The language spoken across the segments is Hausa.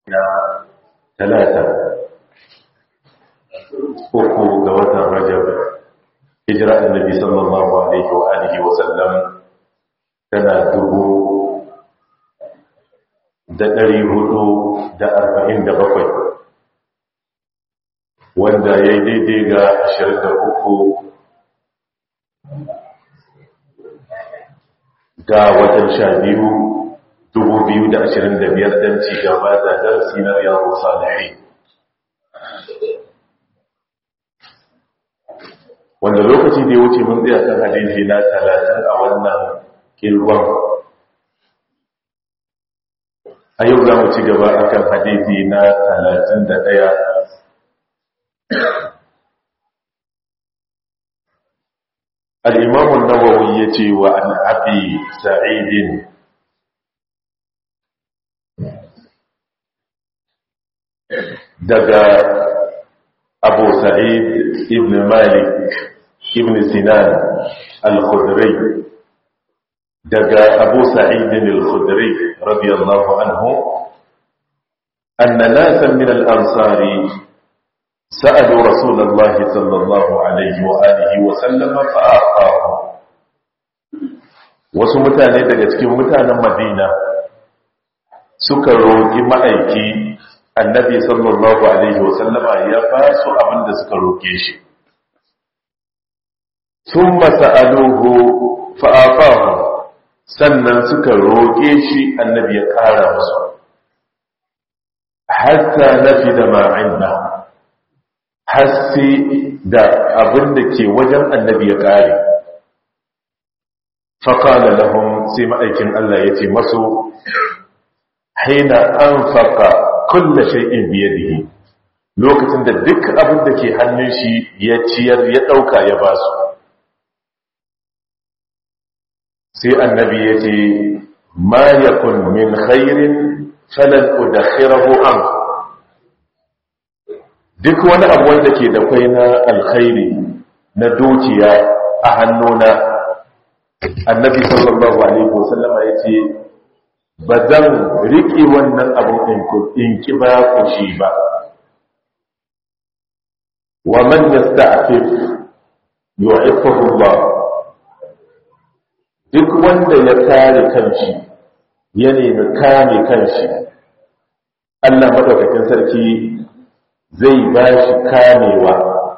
na talata uku ga watan rajab hijira annabi sallallahu alaihi wa alihi wa sallam tana dubu da ɗari hudu da arba'in da bakwai wanda ya yi daidai ga ashirin da uku ga watan sha biyu dubu biyu da ashirin da biyar don ci gaba da darasi na yawon salihi wanda lokaci da ya wuce mun tsaya kan hadisi na talatin a wannan kilwan a yau za mu ci gaba a kan hadisi na talatin da ɗaya الإمام النووي يتي وعن أبي سعيد دقى أبو سعيد ابن مالك ابن سنان الخدري دقى أبو سعيد الخدري رضي الله عنه أن ناسا من الأنصار سألوا رسول الله صلى الله عليه وآله وسلم فأعطاهم wasu mutane daga cikin mutanen madina suka roƙi ma'aiki annabi sallallahu alaihi wasallama ya ba su abinda suka roƙe shi sun masa'aluhu fa'afahu sannan suka roƙe shi annabi ya ƙara musu hatta nafi da ma'inna haske da abin da ke wajen annabi ya ƙare faƙala lahun sai ma'aikin Allah ya ce masu haina an faƙa kulla shai'in biye da lokacin da duk abin da ke hannun shi ya ciyar ya ɗauka ya ba su sai annabi ya ce ma yakun min khairin falan udakhirahu anku duk wani abu wanda ke da kwai na alkhairi na dukiya a hannuna annabi sallallahu alaihi wasallama ya ce ba zan riƙe wannan abin in ki ba ku shi ba wa man yasta'fif yu'iffahu Allah duk wanda ya kare kanshi ya nemi kame kanshi Allah madaukakin sarki zai ba shi kamewa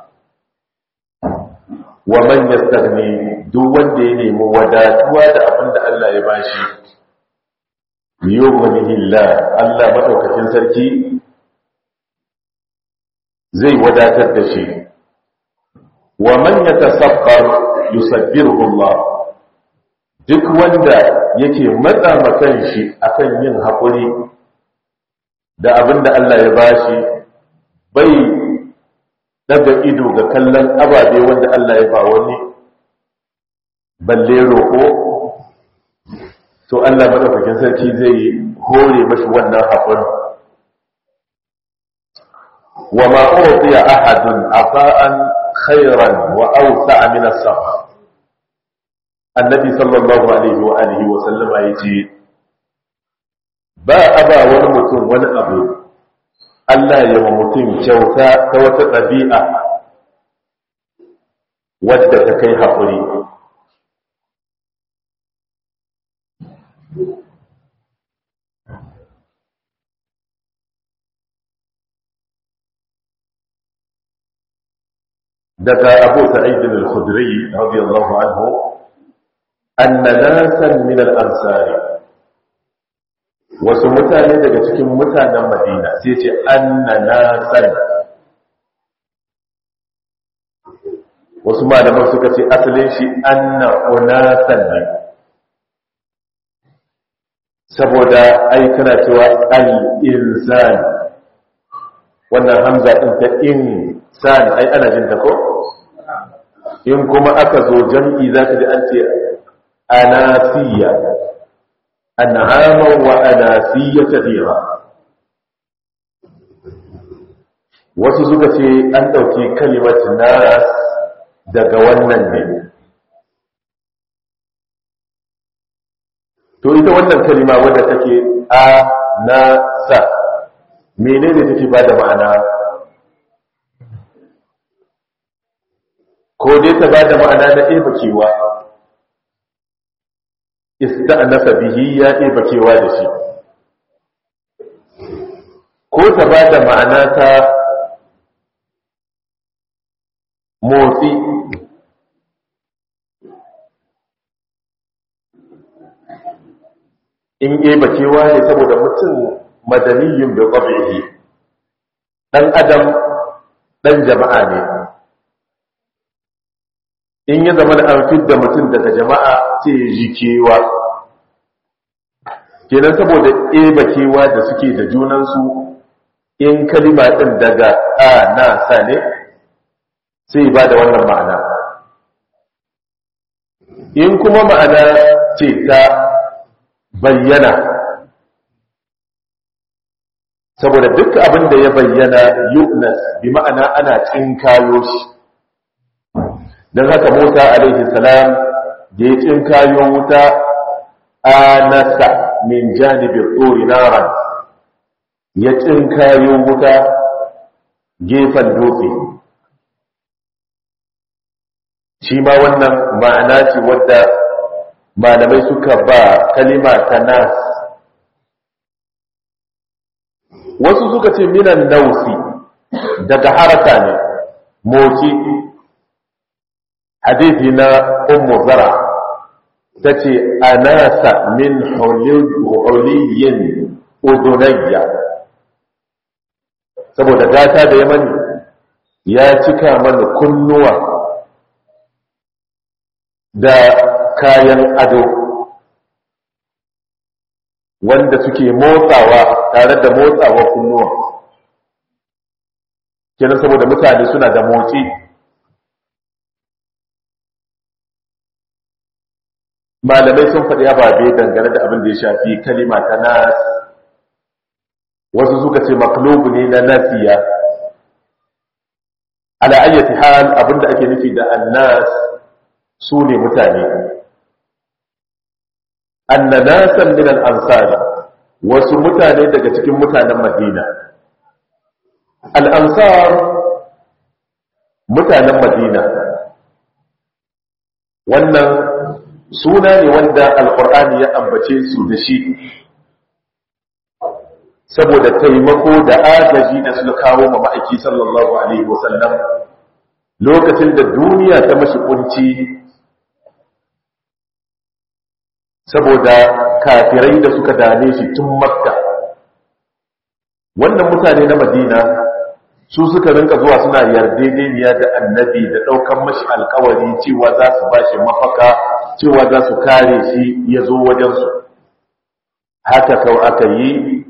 wa man yastaghni duk wanda ya nemi wadatuwa da abin da Allah ya ba shi yughnihi Allah madaukakin sarki zai wadatar da shi wa man yatasaqqar yusabbiruhu Allah duk wanda yake matsa makan shi akan yin haƙuri da abin da Allah ya bashi bai daga ido ga kallon ababe wanda Allah ya ba wani balle roƙo to Allah madaukakin sarki zai hore mashi wannan haƙuri wa ma utiya ahadun afa'an khairan wa awsa'a min as-sabr annabi sallallahu alaihi wa alihi wa sallama yace ba aba wani mutum wani abu Allah ya wa mutum kyauta ta wata ɗabi'a wadda ta kai haƙuri. daga abu sa'idin al-khudri radiyallahu anhu anna nasan min al-ansari wasu mutane daga cikin mutanen madina sai ce anna nasan wasu malaman suka ce asalin shi anna unasan ne saboda ai kana cewa al-insan wannan hamza din ta insan ai ana jin ta ko in kuma aka zo jam'i zaka ji an ce anasiya an'aman wa anasiya kathira wasu suka ce an dauki kalimar nas daga wannan ne to ita wannan kalima wadda take a na sa menene take ba da ma'ana ko dai ta ba da ma'ana na ɗebakewa ista'nasa bihi ya ɗebakewa da shi ko ta ba da ma'ana ta motsi in ɗebakewa ne saboda mutum madaniyin da ƙwabihi ɗan adam ɗan jama'a ne in ya zama da an fidda mutum daga jama'a ce jikewa kenan saboda ɗebakewa da suke da junansu in kalima ɗin daga a na sa ne sai ba da wannan ma'ana in kuma ma'ana ce ta bayyana saboda duk abin da ya bayyana yu'nas bi ma'ana ana tsinkayo shi don haka Musa alaihi salam da ya tsinkayo wuta anasa min janibin tsori naran ya tsinkayo wuta gefen dutse shi ma wannan ma'ana ce wadda malamai suka ba kalima ta nas wasu suka ce minan nausi daga haraka ne moci hadithi na ummu zara ta ce anasa min huliyin udunayya saboda gata da ya mani ya cika mana kunnuwa da kayan ado wanda suke motsawa tare da motsawa kunnuwa kenan saboda mutane suna da motsi malamai sun faɗi ababe dangane da abin da ya shafi kalima ta nas wasu suka ce maklubu ne na nasiya ala ayyati hal abin da ake nufi da annas su ne mutane anna nasan min al-ansari wasu mutane daga cikin mutanen madina al-ansar mutanen madina wannan suna ne wanda alkur'ani ya ambace su da shi saboda taimako da agaji da suka kawo ma ma'aiki sallallahu alaihi wasallam lokacin da duniya ta mashi kunci saboda kafirai da suka dame shi tun makka wannan mutane na madina su suka rinka zuwa suna yardedeniya da annabi da ɗaukan mashi alkawari cewa za su ba shi mafaka cewa za su kare shi ya zo wajensu haka kau aka yi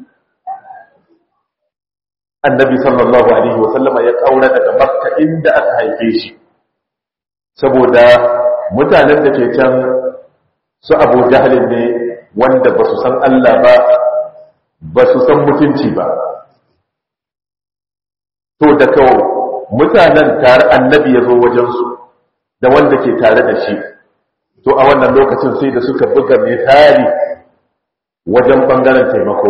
annabi sallallahu alaihi wasallama ya ƙaura daga makka inda aka haife shi saboda mutanen da ke can su abu jahalin ne wanda ba su san Allah ba ba su san mutunci ba to da kawo mutanen tare annabi ya zo wajensu da wanda ke tare da shi to a wannan lokacin sai da suka buga misali wajen bangaren taimako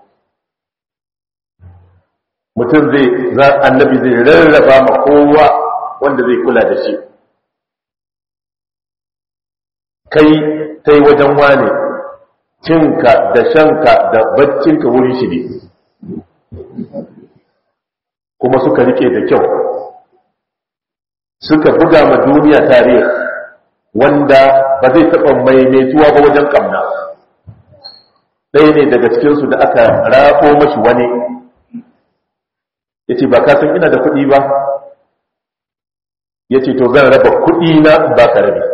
mutum zai za annabi zai rarraba ma kowa wanda zai kula da shi kai kai wajen wane cinka da shanka da baccinka wurin shi ne kuma suka rike da kyau suka buga ma duniya tarihi wanda ba zai taɓa maimaituwa ba wajen ƙamna ɗaya ne daga cikinsu da aka rafo mashi wani ya ce ba ka san ina da kuɗi ba ya ce to zan raba kuɗi na ba ka rabi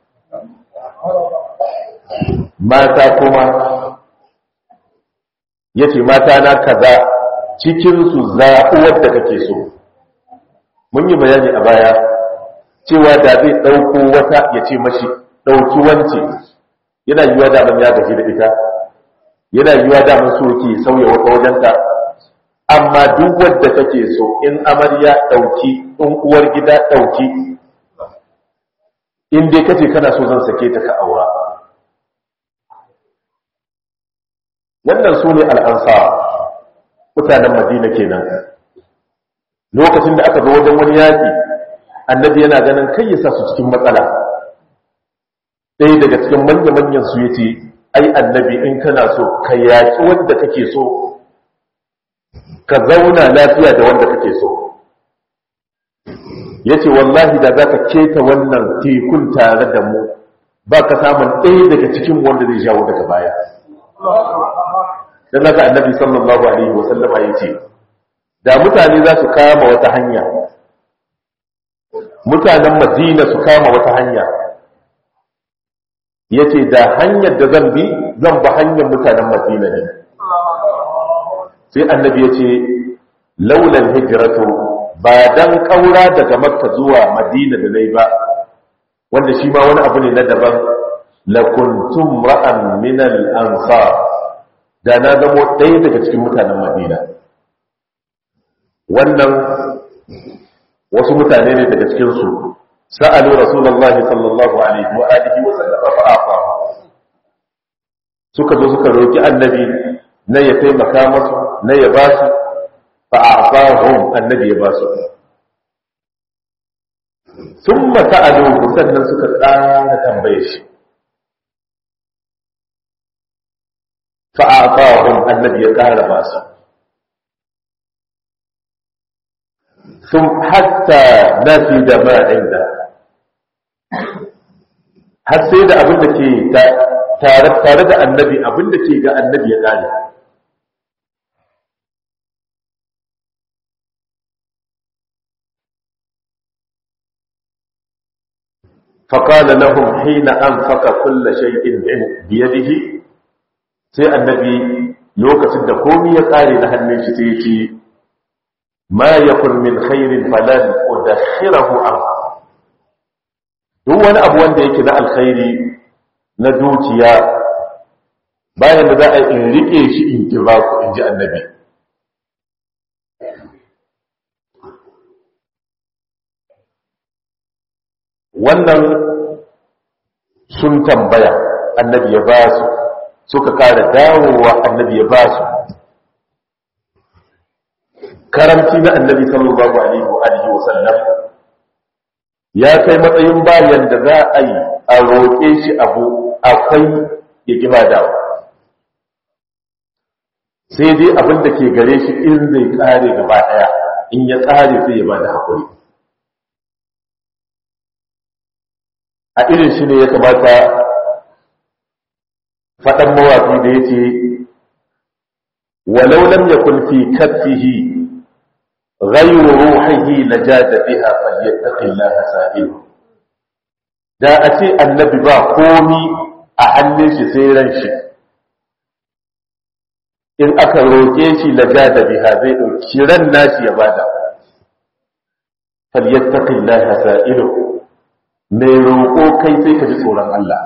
mata kuma ya ce mata na kaza cikinsu zaɓuwar da kake so mun yi bayani a baya cewa da zai ɗauko wata ya ce mashi ɗauki wance yana yiwa daman ya gaji da ita yana yiwa daman so ke sauya wata wajenta amma duk wadda kake so in amarya ɗauki in uwar gida ɗauki in dai kace kana so zan sake ta ka aura wannan su ne al'ansar mutanen madina kenan lokacin da aka zo wajen wani yaƙi annabi yana ganin kai ya sa su cikin matsala ɗaya daga cikin manya-manyan su ya ce ai annabi in kana so ka yaƙi wanda kake so ka zauna lafiya da wanda kake so ya ce wallahi da za ka keta wannan tekun tare da mu ba ka samun ɗaya daga cikin wanda zai jawo daga baya don haka annabi sallallahu alaihi wasallama ya ce da mutane za su kama wata hanya mutanen madina su kama wata hanya ya ce da hanyar da zan bi zan ba hanyar mutanen madina ne sai annabi ya ce laulan hijiratu ba dan kaura daga makka zuwa madina da nai ba wanda shi ma wani abu ne na daban lakuntum ra'an min al-ansar da na zamo ɗaya daga cikin mutanen madina wannan wasu mutane ne daga cikin su sa'alu rasulullahi sallallahu alaihi wa alihi wa sallam fa afa suka zo suka roki annabi na ya taimaka masu na ya ba su fa'afahun annabi ya ba su sun mata a sannan suka tsara tambaye shi fa'afahun annabi ya ƙara ba su sun hatta nafi da ma'in da har sai da abin da ke tare da annabi abin da ke ga annabi ya ƙare فقال لهم حين أنفق كل شيء بيده sai annabi lokacin da komai ya kare na hannun shi sai ce ma yakun min khairin falan udakhirahu an duk wani abu wanda yake na alkhairi na dukiya bayan da za a in rike shi in kira ku in ji annabi wannan sun tambaya annabi ya ba su suka kara dawowa annabi ya ba su karamci na annabi sallallahu alaihi wa alihi wa sallam ya kai matsayin bayan da za a yi a roƙe shi abu akwai ya ƙi dawa sai dai abin da ke gare shi in zai ƙare gaba ɗaya in ya ƙare sai ya ba da haƙuri a irin shi ne ya kamata faɗan mawafi da ya ce walau lam yakun fi kaffihi ghayru ruhihi lajada biha falyattaqillaha sa'il da a ce annabi ba komi a hannun shi sai ran shi in aka roƙe shi lajada biha zai ɗauki ran nashi ya bada falyattaqillaha sa'ilu mai roƙo kai sai ka ji tsoron Allah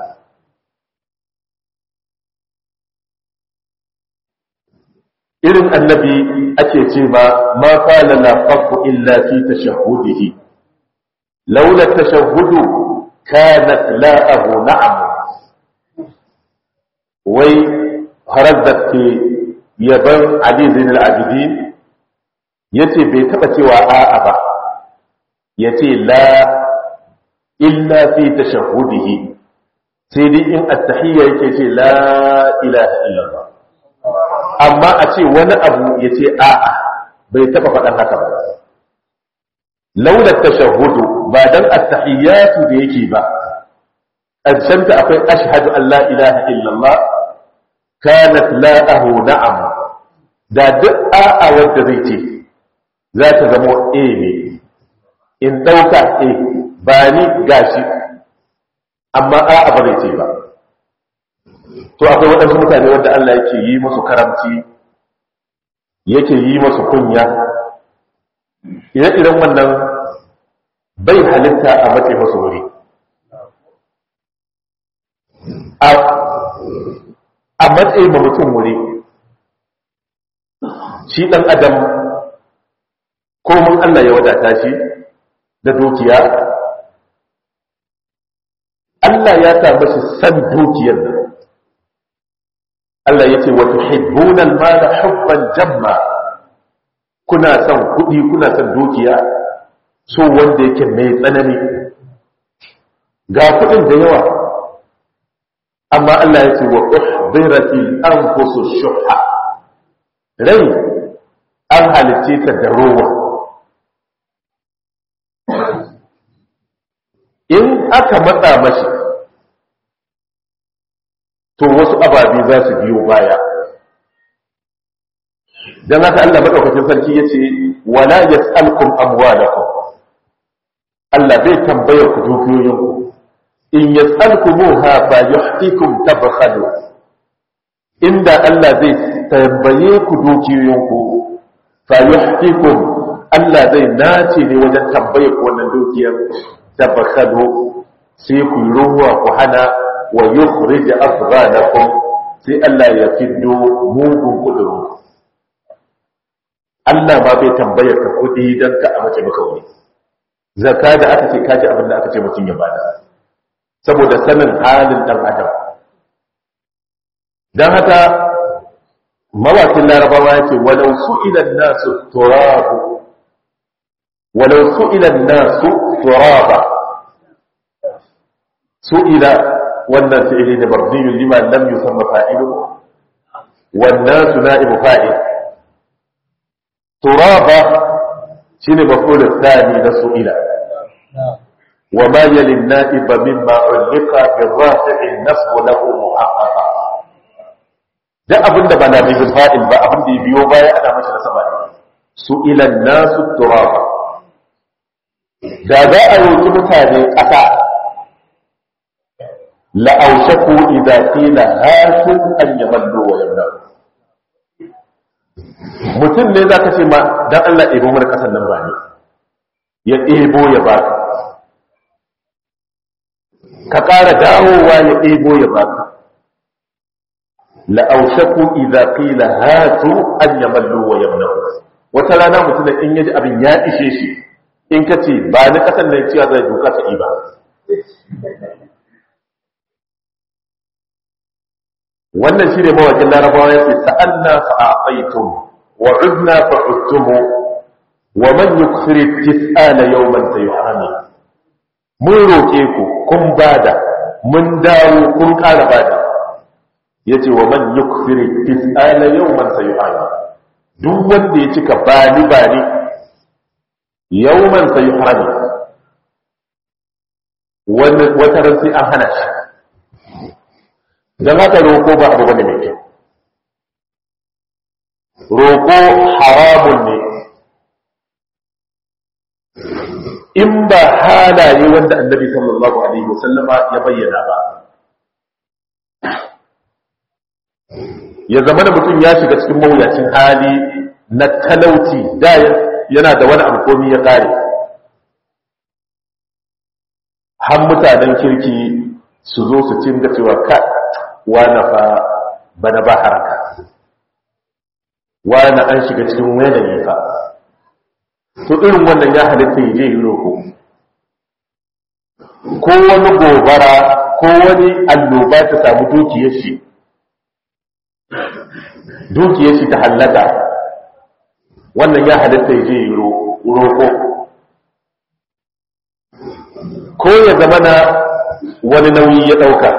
irin annabi ake ce ba ma qala la faqu illa fi tashahhudihi laula tashahhudu kanat la'ahu na'am wai harazzat ke yaban ali zain al-abidin yace bai taba cewa a'a ba yace la illa fi tashahhudihi sai dai in at-tahiyya yake ce la ilaha illallah amma a ce wani abu yace a'a bai taba faɗan haka ba laula tashahhudu ba dan at-tahiyyatu da yake ba ajanta akwai ashhadu an la ilaha illallah kanat la'ahu na'am da duk a'a wanda zai ce za ta zama a ne in dauka a ba ni gashi amma a'a ba zai ce ba to akwai waɗansu mutane wanda Allah yake yi musu karamci yake yi musu kunya ire-iren wannan bai halitta a matse masu wuri a matse ma mutum wuri shi ɗan adam komin Allah ya wadata shi da dukiya Allah ya samu shi san dukiyar nan Allah ya ce wa tuhibbuna al-mala hubban jamma kuna son kuɗi kuna son dukiya so wanda yake mai tsanani ga kuɗin da yawa amma Allah ya ce wa uhdiratil anfusu shuhha rai an halice ta da rowa in aka matsa mashi to wasu ababe za su biyo baya don haka Allah maɗaukacin sarki ya ce wala ya tsalkun amwalakum Allah bai tambaya ku dukiyoyinku in ya tsalkumuha ba yuhtikum tabkhadu inda Allah zai tambaye ku dukiyoyinku fa yuhtikum Allah zai nace ne wajen tambaye ku wannan dukiyar tabkhadu sai ku yi ruwa ku hana wa yukhrij afghanakum sai Allah ya fiddo mugun kudurun Allah ba bai tambaya ka kudi dan ka a mace maka wani zakka da aka ce kaji abin da aka ce mutum ya bada saboda sanin halin dan adam dan haka mawakin larabawa yake walau su'ila an-nasu turabu walau su'ila an-nasu turaba su'ila wannan fi'ili ne mabniyun lima lam yusamma fa'iluhu wan nasu na'ibu fa'il turaba shine maf'ul thani da su'ila wa ma yali an-na'iba mimma ulqa bi-rafi'i an-nasb lahu muhaqqaqa da abinda ba na bil fa'il ba abinda ya biyo baya ana masa nasaba ne su'ila an-nasu turaba da za a roki mutane ƙasa la'aushaku idza qila hatu an yamallu wa yamna'u mutum ne zaka ce ma dan Allah ɗebo mana kasan nan ba ne ya ɗebo ya baka ka ƙara dawowa ya ɗebo ya baka la'aushaku idza qila hatu an yamallu wa yamna'u wata rana mutum in yaji abin ya ishe shi in ka ce ba ni kasan nan ciya zai duka ta iba wannan shi ne mawakin larabawa ya ce sa'anna fa'aqaitum wa udna fa'udtum wa man yukthir tis'ala yawman sayuhami mun roke ku kun bada mun dawo kun ƙara bada yace wa man yukthir tis'ala yawman sayuhami duk wanda ya cika bani bani yawman sayuhami wata ran sai an hana shi don haka roƙo ba abu bane mai kyau roƙo haramun ne in ba halaye wanda annabi sallallahu alaihi wasallama ya bayyana ba ya zama da mutum ya shiga cikin mawuyacin hali na talauci da yana da wani abu komi ya kare har mutanen kirki su zo su cinga cewa ka wane fa bana ba haraka wane an shiga cikin yanayi fa to irin wannan ya halitta ya je yi roko ko wani gobara ko wani annoba ta samu dukiyar shi dukiyar shi ta hallaka wannan ya halitta ya je yi roko ko ya zama na wani nauyi ya ɗauka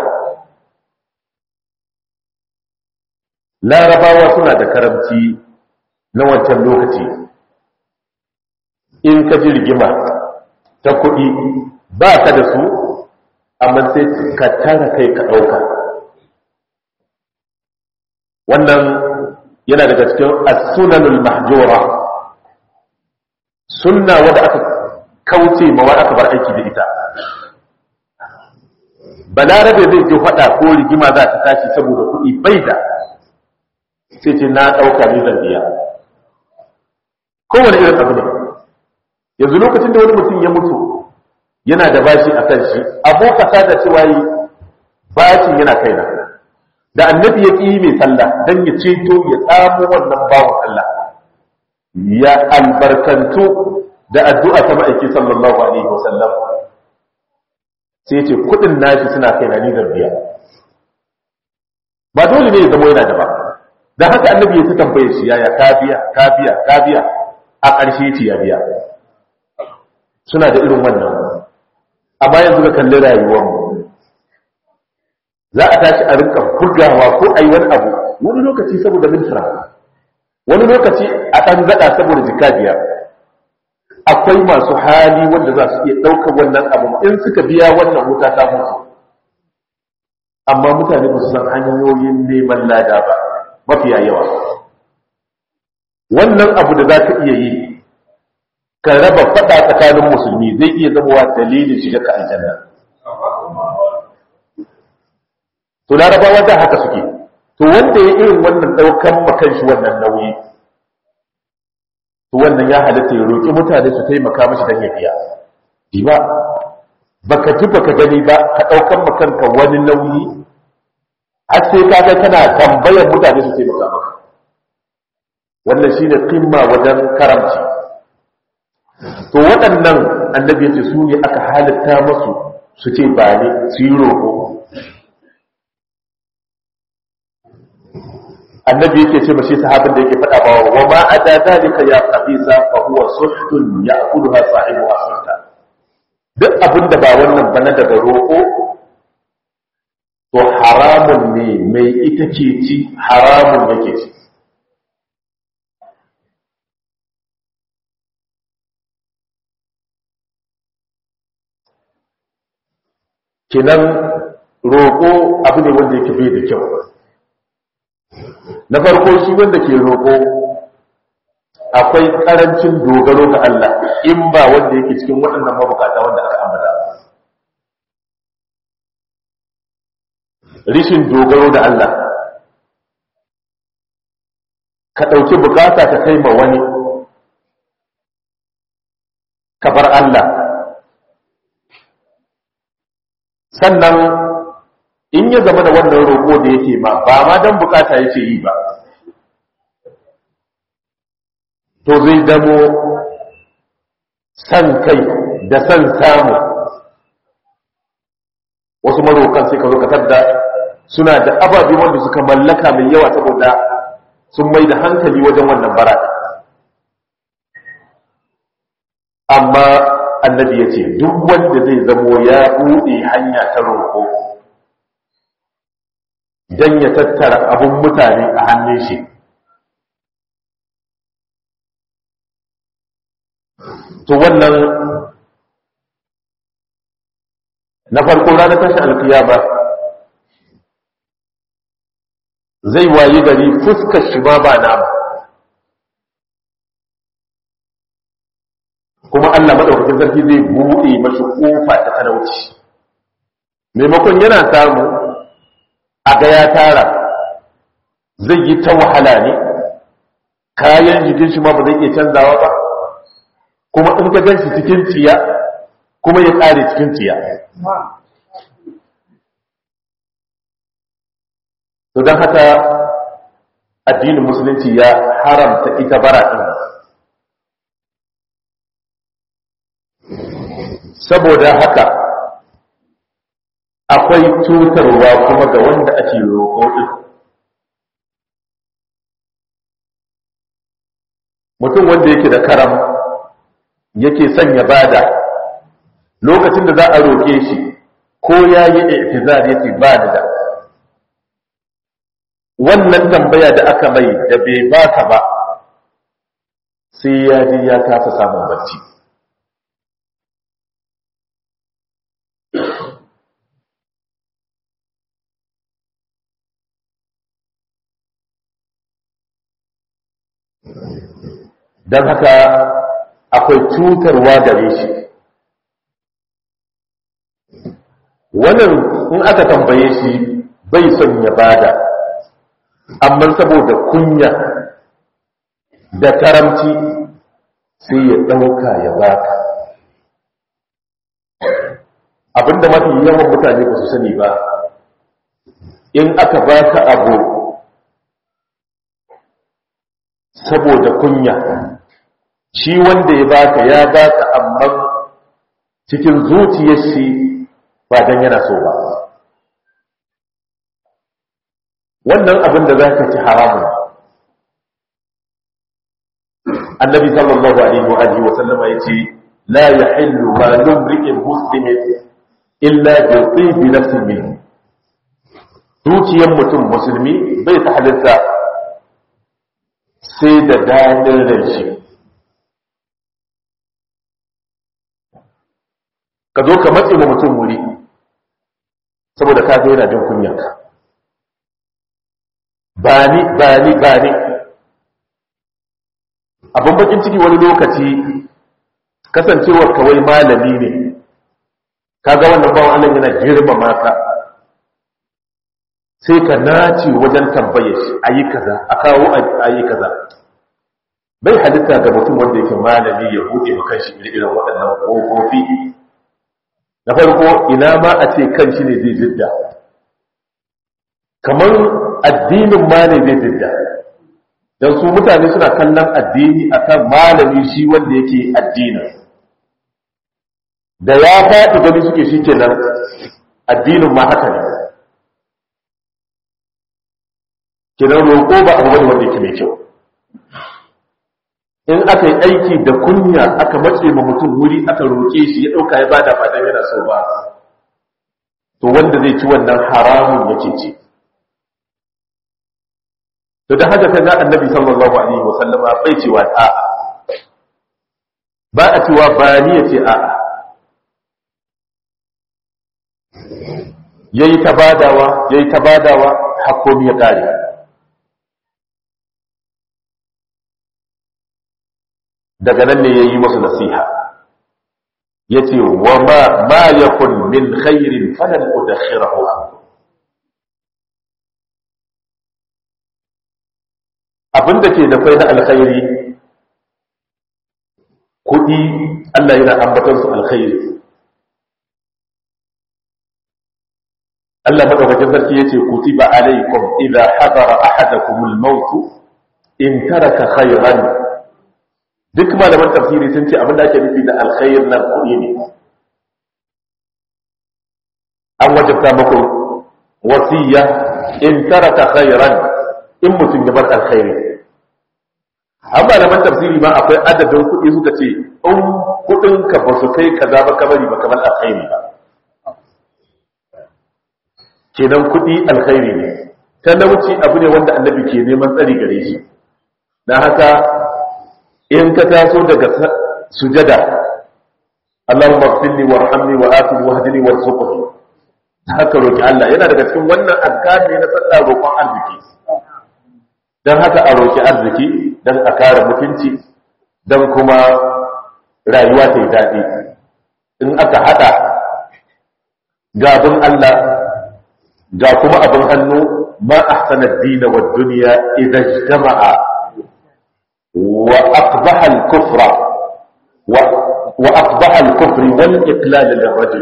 larabawa suna da karamci na wancan lokaci in ka ji rigima ta kuɗi ba ka da su amma sai ka tara kai ka ɗauka wannan yana daga cikin as-sunanul mahjura sunna wadda aka kauce ma wadda aka bar aiki da ita balarabe zai ji faɗa ko rigima za ta tashi saboda kuɗi bai da sai ce na ɗauka ne zan biya kowane irin abu ne yanzu lokacin da wani mutum ya mutu yana da bashi a kan shi abokata da cewa yi bashin yana kaina da annabi ya ƙi mai sallah don ya ceto ya tsamo wannan bawan Allah ya albarkantu da addu'a ta ma'aiki sallallahu alaihi wasallam sai ce kudin nashi suna kaina ni zan biya ba dole ne ya zama yana da ba da haka annabi ya ta tambaye shi yaya ka biya ka biya ka biya a ƙarshe ce ya biya suna da irin wannan amma yanzu ga kalli rayuwarmu za a tashi a rinka bugawa ko a yi wani abu wani lokaci saboda mintra wani lokaci a ɗan zaɗa saboda jika biyar akwai masu hali wanda za su iya ɗaukar wannan abu in suka biya wannan wuta ta mutu amma mutane ba su san hanyoyin neman lada ba mafiya yawa wannan abu da za ka iya yi ka raba faɗa tsakanin musulmi zai iya zama dalilin shiga ka aljanna to larabawa da haka suke to wanda ya irin wannan ɗaukan makan shi wannan nauyi to wannan ya halatta ya roƙi mutane su taimaka mashi don ya biya di ba baka ji baka gani ba ka ɗaukan makanka wani nauyi har sai ka ga kana tambayar mutane su taimaka maka wannan shine kimma wajen karamci to waɗannan annabi ya ce su ne aka halitta masu su ce ba ne su yi roƙo annabi yake ce mashi sahabin da yake faɗa ba wa ma ada dalika ya qabisa fa huwa suhtun ya'kuluha sahibu asrta duk abin da ba wannan ba na daga roƙo to haramun ne mai ita ke ci haramun yake ci kinan roƙo abu ne wanda yake bai da kyau na farko shi wanda ke roƙo akwai ƙarancin dogaro ga Allah in ba wanda yake cikin waɗannan mabukata wanda aka ambata rishin dogaro da Allah ka ɗauki bukata ka kai ma wani ka bar Allah sannan in ya zama da wannan roƙo da yake ma ba ma don bukata yake yi ba to zai damo san kai da san samu wasu marokan sai ka zo ka tadda suna da ababe wanda suka mallaka mai yawa saboda sun mai da hankali wajen wannan bara amma annabi ya ce duk wanda zai zamo ya buɗe hanya ta roƙo don ya tattara abin mutane a hannun shi to wannan na farko ranar tashi alkiyama zai wayi gari fuskar shi ba ba nama kuma Allah maɗaukakin sarki zai buɗe mashi ƙofa ta talauci maimakon yana samu a ga ya tara zai yi ta wahala ne kayan jikin shi ma ba zai iya canzawa ba kuma in ka ganshi cikin tsiya kuma ya ƙare cikin tsiya to don haka addinin musulunci ya haramta ita bara ɗin saboda haka akwai cutarwa kuma ga wanda ake roƙo ɗin mutum wanda yake da karam yake sanya bada lokacin da za a roƙe shi ko ya yi i'tizar yake ba da wannan tambaya da aka mai da bai baka ba sai ya ji ya kasa samun barci don haka akwai cutarwa gare shi wannan in aka tambaye shi bai son ya bada amma saboda kunya da karamci sai ya ɗauka ya baka abinda mafi yawan mutane ba su sani ba in aka baka abu saboda kunya shi wanda ya baka ya baka amma cikin zuciyar shi ba dan yana so ba wannan abin da za ka ci haramun annabi sallallahu alaihi wa alihi wa sallama yace la yahillu ma lumri'in muslimin illa bi tibi nafsin minhu dukiyar mutum musulmi bai ta halitta sai da daɗin ran shi ka zo ka matse ma mutum wuri saboda ka zo yana jin kunyanka ba ni ba ni ba ni abin bakin ciki wani lokaci kasancewar kawai malami ne kaga wannan bawan Allah yana girmama ka sai ka nace wajen tambaye shi ayi kaza a kawo ayi kaza bai halitta ga mutum wanda yake malami ya buɗe ma kanshi irin waɗannan ƙofofi na farko ina ma a ce kanshi ne zai jidda kamar addinin ma ne zai jidda don su mutane suna kallon addini akan malami shi wanda yake addinin da ya faɗi gani suke shi kenan addinin ma haka ne kenan roƙo ba abu wani wanda yake mai kyau in aka yi aiki da kunya aka matse ma mutum wuri aka roƙe shi ya ɗauka ya ba da fatan yana so ba to wanda zai ci wannan haramun yake ci to da haka kaga annabi sallallahu alaihi wa sallama bai cewa a'a ba a cewa ba ni ya ce a'a yayi ta badawa yayi ta badawa hakkomi ya kare daga nan ne yayi musu nasiha yace wa ma ma yakun min khairin falan udakhirahu abinda ke da kai na alkhairi kudi Allah yana ambatar su alkhairi Allah madaukakin sarki yace kutiba alaikum idha hadara ahadakumul maut in taraka khayran duk malaman tafsiri sun ce abinda ake nufi da alkhair nan kudi ne an wajabta muku wasiya in taraka khayran in mutum ya bar alkhairi an malaman tafsiri ma akwai adadin kuɗi suka ce in kuɗin ka ba su kai kaza ba kamari ba kamar alkhairi ba kenan kuɗi alkhairi ne talauci abu ne wanda annabi ke neman tsari gare shi na haka in ka taso daga sujada Allahumma ighfirli warhamni wa afini wahdini warzuqni haka roki Allah yana daga cikin wannan azkar ne na sallah roƙon arziki dan haka a roki arziki dan a kare mutunci dan kuma rayuwa ta yi daɗi in aka hada gabin Allah ga kuma abin hannu ma ahsana ad-din wa ad-dunya idha ijtama'a wa aqbaha al-kufra wa wa aqbaha al-kufr wal iqlal lirajul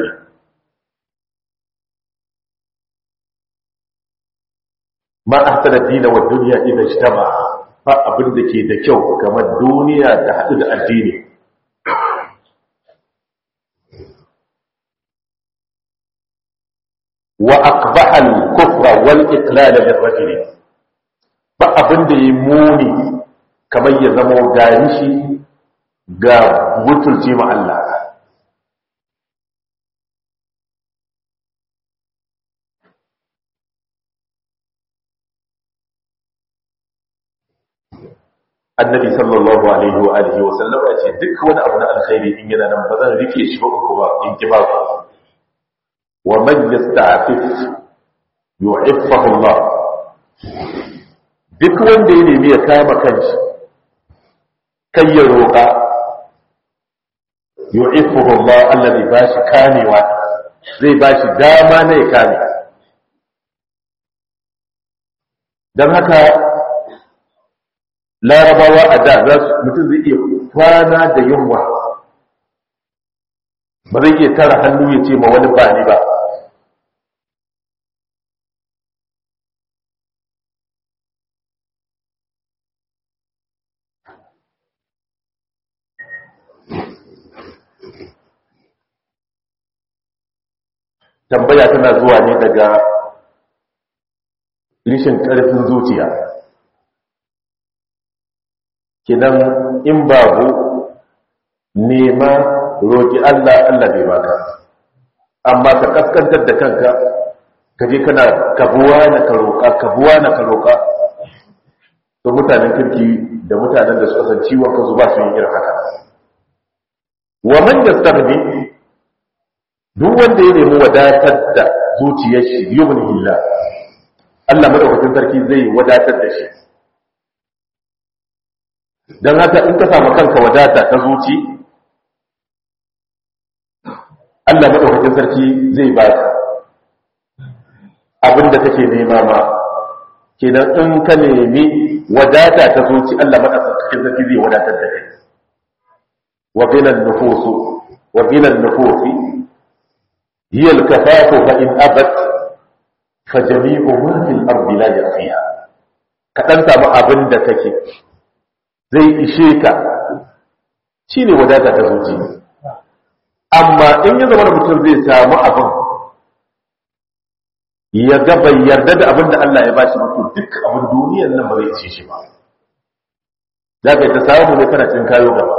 ma ahsana ad-din wa ad-dunya idha ijtama'a fa abin da ke da kyau kamar duniya ta hadu da addini وأقبح الكفر والإقلال للرجل فأبن دي موني كما يزمو غارشي غا بطلتي مع الله annabi sallallahu alaihi wa alihi wa sallam ya ce duk wani abu na alkhairi in yana nan ba zan rike shi ba kuma in ki ba ku ومن يستعفف يعفه الله duk wanda ya nemi ya kama kanshi kai ya roƙa yu'iffuhu Allah Allah zai bashi kamewa zai bashi dama na ya kame don haka larabawa a da za su mutum zai iya kwana da yunwa ba zai iya tara hannu ya ce ma wani bani ba tambaya tana zuwa ne daga rishin ƙarfin zuciya kidan in babu nema roki Allah Allah bai baka amma ka kaskantar da kanka kaje kana kabuwa na ka roka kabuwa na ka roka to mutanen kirki da mutanen da suka san ciwon kansu ba su yin irin haka wa man yastaghni duk wanda ya nemi wadatar da zuciyar shi yubni billah Allah madaukakin sarki zai wadatar da shi dan haka in ka samu kanka wadata ta zuci Allah madaukakin sarki zai baka abinda kake nema ma kenan in ka nemi wadata ta zuci Allah madaukakin sarki zai wadatar da kai wa bilan nufusu wa bilan nufusi hiya al-kafafu fa in abat fa jami'u ma fil ardi la yaqiya ka dan samu abin da kake zai ishe ka shine wadata ta zuci amma in ya zama mutum zai samu abin ya ga bai yarda da abin da Allah ya ba shi mutu duk abin duniyar nan ba zai ce shi ba za ka yi ta samu ne kana cin kayo gaba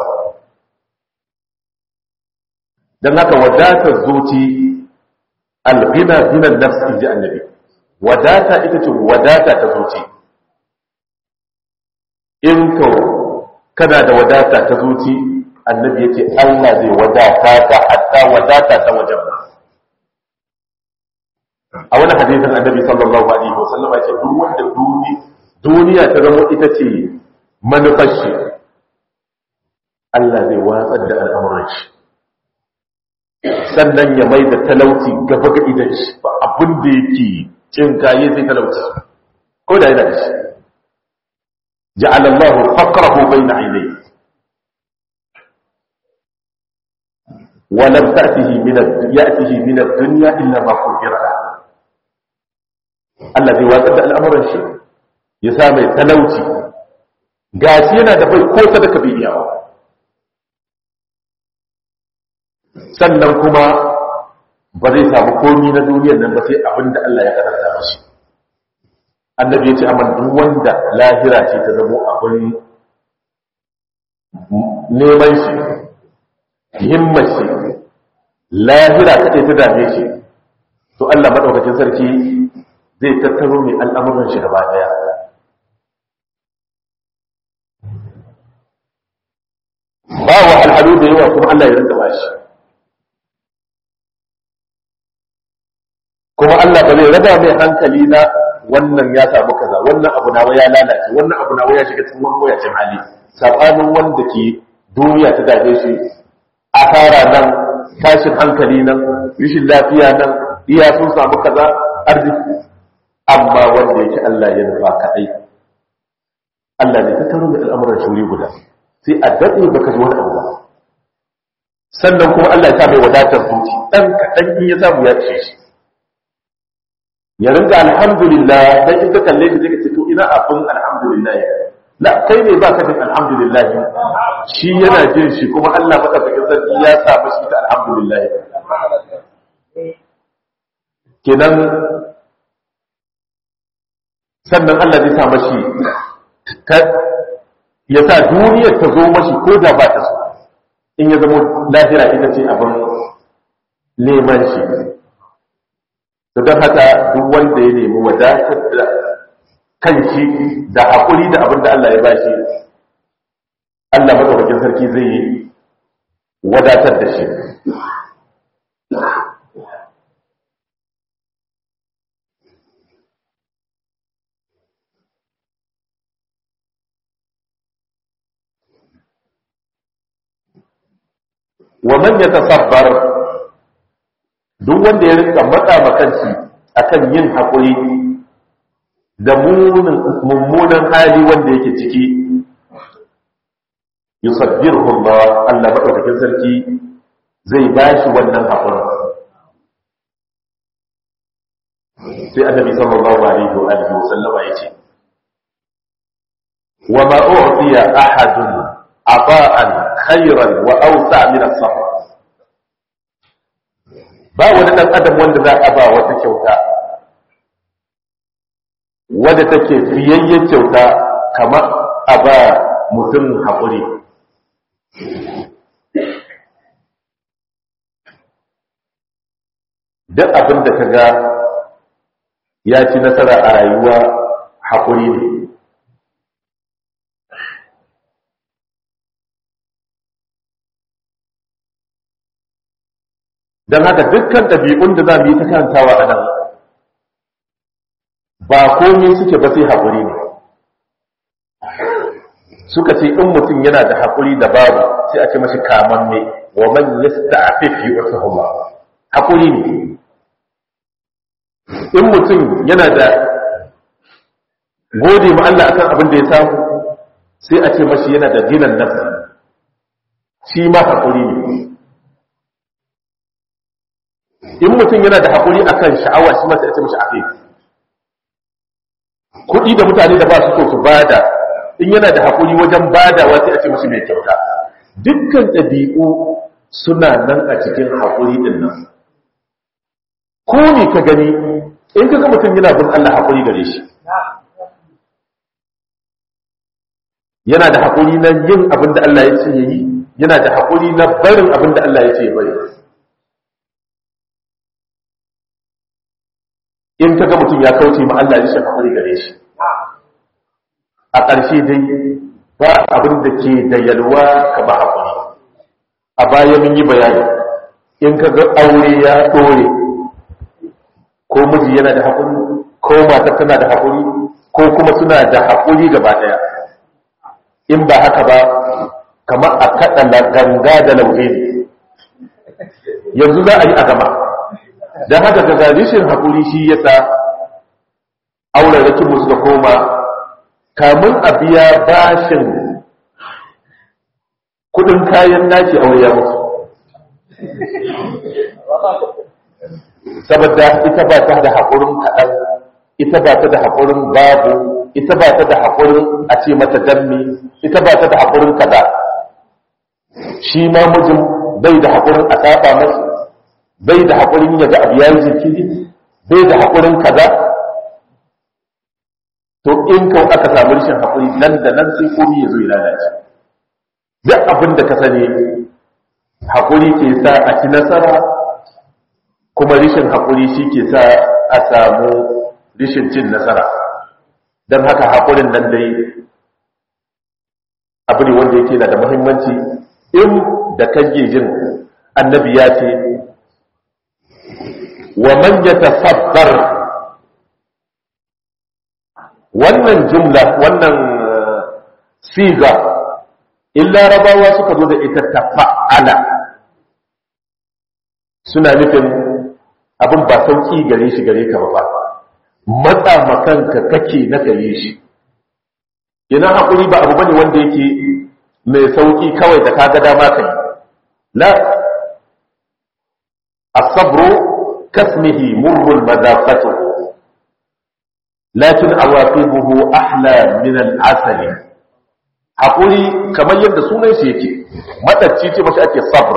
don haka wadatar zuci alghina zinan nafs in ji annabi wadata ita ce wadata ta zuci in ka kana da wadata ta zuci annabi ya ce Allah zai wadata ta hatta wadata ta wajen ba a wani hadisin annabi sallallahu alaihi wasallam ya ce duk wanda duniya ta zama ita ce manufar shi Allah zai watsar da al'amuran shi sannan ya mai da talauci gaba ga idan shi ba abin da yake cin kaye sai talauci ko da yana da shi ja'alallahu faqrahu bayna aynayhi ولم تأته من يأته من الدنيا إلا ما قدر له Allah zai watsar da al'amuran shi ya sa mai talauci gashi yana da bai ko sadaka bai iyawa sannan kuma ba zai samu komi na duniyar nan ba sai abin da Allah ya karanta mashi annabi ya ce amma duk wanda lahira ce ta zamo abin neman shi himmar shi lahira ta ta dame shi to Allah madaukakin sarki zai tattaro mai al'amuran shi gaba daya ba wa al'adu da yawa kuma Allah ya rinka ba shi kuma Allah ba zai raba mai hankali na wannan ya samu kaza wannan abu nawa ya lalace wannan abu nawa ya shiga cikin wani wayacin hali sabanin wanda ke duniya ta dame shi asara nan tashin hankali nan rashin lafiya nan iya sun samu kaza arziki amma wanda yake Allah ya nufa kaɗai Allah ne ta taro da al'amuran shuri guda sai a daɗe baka ji wani abu ba sannan kuma Allah ya sa mai wadatar zuci ɗan kaɗan in ya samu ya ce shi ya ringa alhamdulillah dan in ka kalle shi zai ce to ina abin alhamdulillah la kai ne ba ka jin alhamdulillah shi yana jin shi kuma Allah madaukakin sarki ya sa mashi ta alhamdulillah kenan sannan Allah zai sa mashi ya sa duniyar ta zo mashi ko da ba ta so in ya zama lahira ita ce abin neman shi da don haka duk wanda ya nemi wadatar da kanshi da haƙuri da abin da Allah ya bashi Allah madaukakin sarki zai yi wadatar da shi wa man yatasabbar duk wanda ya rinka matsa makanci akan yin haƙuri da mummunan hali wanda yake ciki yusabbirhu Allah Allah madaukakin sarki zai bashi wannan haƙuri sai annabi sallallahu alaihi wa alihi wa sallama yace wa ma u'tiya ahadun ata'an khayran wa awsa' min as-sabr ba wani ɗan adam wanda za a ba wata kyauta wadda take fiyayyen kyauta kamar a ba mutum haƙuri duk abin da ka ga ya ci nasara a rayuwa haƙuri ne don haka dukkan ɗabi'un da za mu yi ta kantawa a nan ba komai suke ba sai haƙuri ne suka ce in mutum yana da haƙuri da babu sai a ce mashi kaman ne wa man yasta'fif yu'tahu haƙuri ne in mutum yana da gode ma Allah akan abin da ya samu sai a ce mashi yana da ginan nafsi shi ma haƙuri ne in mutum yana da haƙuri akan sha'awa shi ma sai a ce mashi afif kuɗi da mutane da ba su so su bada in yana da haƙuri wajen badawa sai a ce mashi mai kyauta dukkan ɗabi'u suna nan a cikin haƙuri ɗin nan ko ne ka gani in ka ga mutum yana bin Allah haƙuri gare shi yana da haƙuri na yin abin da Allah ya ce ya yi yana da haƙuri na barin abin da Allah ya ce ya bari in ka ga mutum ya kauce ma Allah ya shi haƙuri gare shi a ƙarshe dai ba abin da ke da yalwa kama haƙuri a baya mun yi bayani in ka ga aure ya ɗore ko miji yana da haƙuri ko mata tana da haƙuri ko kuma suna da haƙuri gaba ɗaya in ba haka ba kamar a kaɗa ganga da lauje ne yanzu za a yi a gama don haka ga rishin haƙuri shi yasa auren rakin musu da koma kamun a biya bashin kudin kayan naki aure ya mutu saboda ita ba ta da haƙurin kaɗan ita ba ta da haƙurin babu ita ba ta da haƙurin a ce mata dammi ita ba ta da haƙurin kaza shi ma mijin bai da haƙurin a saba masu bai da haƙurin ya ga abu yayi jinkiri bai da haƙurin kaza to in kau aka samu rashin haƙuri nan da nan sai komi ya zo ya lalace duk abin da ka sani haƙuri ke sa a ci nasara kuma rashin haƙuri shi ke sa a samu rashin cin nasara don haka haƙurin nan dai abu ne wanda yake na da muhimmanci in da kage jin annabi ya ce wa man yatasabbar wannan jumla wannan siga illa rabawa suka zo da ita tafa'ala suna nufin abin ba sauki gare shi gare ka ba matsa makanka kake na kayi shi ina hakuri ba abu bane wanda yake mai sauki kawai da kaga dama kai la as-sabru kasmihi murrul madafatuhu lakin awaqibuhu ahla min al-asali hakuri kamar yadda sunan shi yake madacci ce mashi ake sabr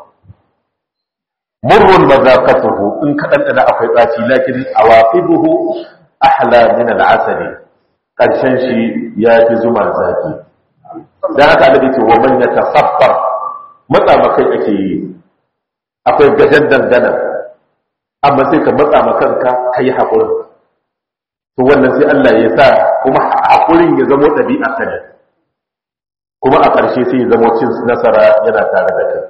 murrun mazaqatuhu in kadan da akwai tsaci lakin awaqibuhu ahla min al-asali karshen shi ya fi zuma zaki dan haka Allah yake wa man yatasabbar matsa makai ake yi akwai gajan dangana amma sai ka matsa makanka kai hakurin to wannan sai Allah ya sa kuma hakurin ya zama ɗabi'a ka ne kuma a ƙarshe sai ya zama cin nasara yana tare da kai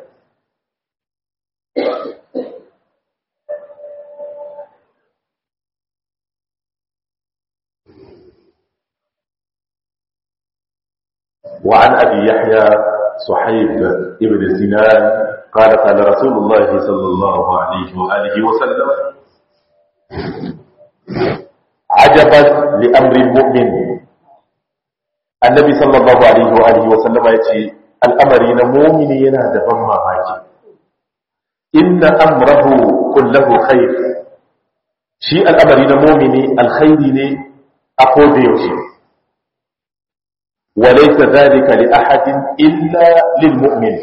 وعن أبي يحيى صحيب ابن سنان قال قال رسول الله صلى الله عليه وآله وسلم عجبا لأمر المؤمن النبي صلى الله عليه وآله وسلم يتي الأمر مؤمن ينادى بما ماجي إن أمره كله خير شيء الأمر مؤمن الخير أقول يوشي وليس ذلك لأحد إلا للمؤمن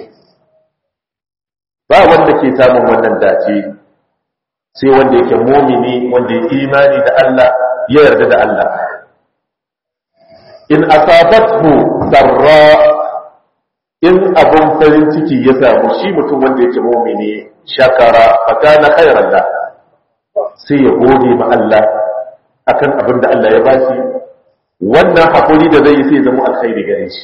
ba wanda ke samun wannan dace sai wanda yake mumini wanda ya imani da Allah ya yarda da Allah in asabathu sarra in abun farin ciki ya samu shi mutum wanda yake mu'mini shakara fa kana khairan la sai ya gode ma Allah akan abin da Allah ya bashi wannan hakuri da zai yi sai zama alkhairi gare shi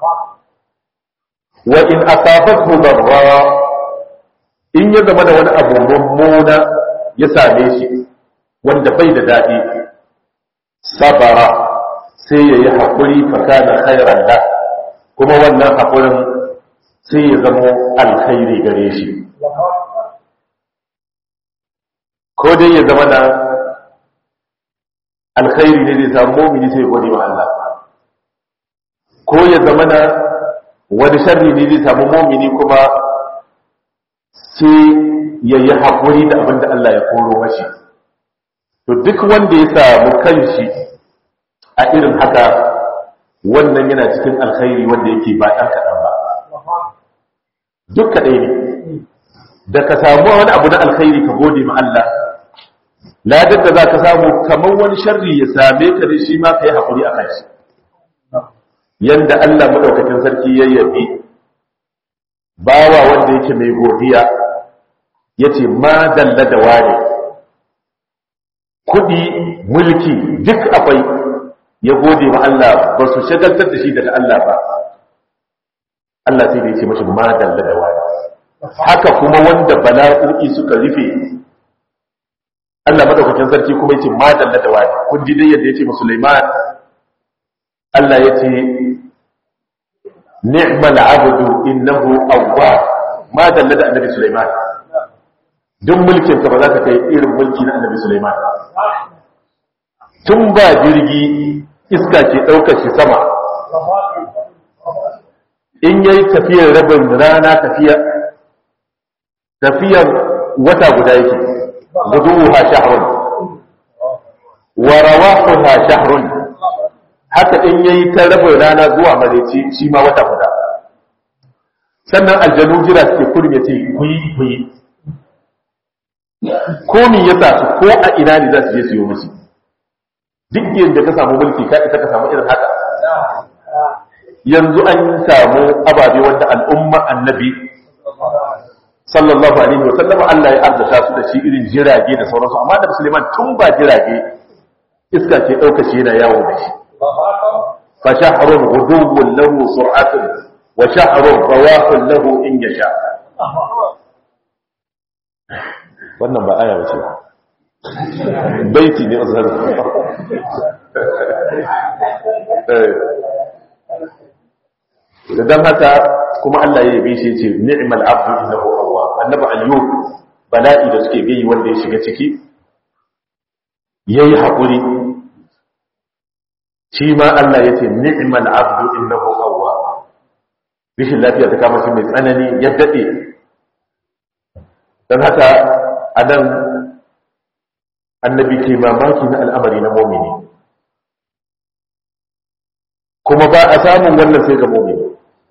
wa in asabathu darra in ya zama da wani abu mummuna ya same shi wanda bai da daɗi sabara sai ya yi haƙuri fakana khairan da kuma wannan haƙurin sai ya zama alkhairi gare shi ko dai ya zama na alkhairi ne zai samu momini sai ya gode wa Allah ko ya zama na wani sharri ne zai samu momini kuma sai ya yi haƙuri da abin da Allah ya koro mashi to duk wanda ya samu kanshi a irin haka wannan yana cikin alkhairi wanda yake ba ɗan kaɗan ba duk kaɗai ne da ka samu wani abu na alkhairi ka gode ma Allah ladar da za ka samu kamar wani sharri ya same ka da shi ma ka yi haƙuri a kanshi yanda Allah maɗaukakin sarki ya yabi bawa wanda yake mai godiya ya ce ma dalla da wane kudi mulki duk akwai ya gode wa Allah ba su shagaltar da shi daga Allah ba Allah sai da ya ce mashi ma dalla da wane haka kuma wanda bala'o'i suka rufe Allah madaukakin sarki kuma ya ce ma dalla da wane kun ji dai yadda ya ce ma Sulaiman Allah ya ce ni'mal abdu innahu awwab ma dalla da annabi Sulaiman duk mulkin ka ba za ka kai irin mulki na annabi Sulaiman tun ba jirgi iska ke ɗaukar shi sama in yayi tafiyar rabin rana tafiya tafiyar wata guda yake guduha shahrun wa rawahuha shahrun haka in yayi ta rabin rana zuwa mareci shi ma wata guda sannan aljanu jira suke kurin ya ce kuyi kuyi ko min ya sa su ko a ina ne za su je su yi musu duk yadda ka samu mulki ka isa ka samu irin haka yanzu an samu ababe wanda al'umma annabi sallallahu alaihi wa sallam Allah ya arzata su da shi irin jirage da sauransu amma da musulman tun ba jirage iska ke ɗauka shi yana yawo da shi fa shahrun ghudubun lahu sur'atun wa shahrun rawahun lahu in yasha wannan ba aya bace baiti ne azhar dan haka kuma Allah ya yabe shi ce ni'mal abdu innahu awwab annabi ayyub bala'i da suke gayi wanda ya shiga ciki yayi hakuri shi ma Allah ya ce ni'mal abdu innahu awwab bishin lafiya ta kama shi mai tsanani ya dade dan haka a nan annabi ke mamaki na al'amari na momini kuma ba a samun wannan sai ga momini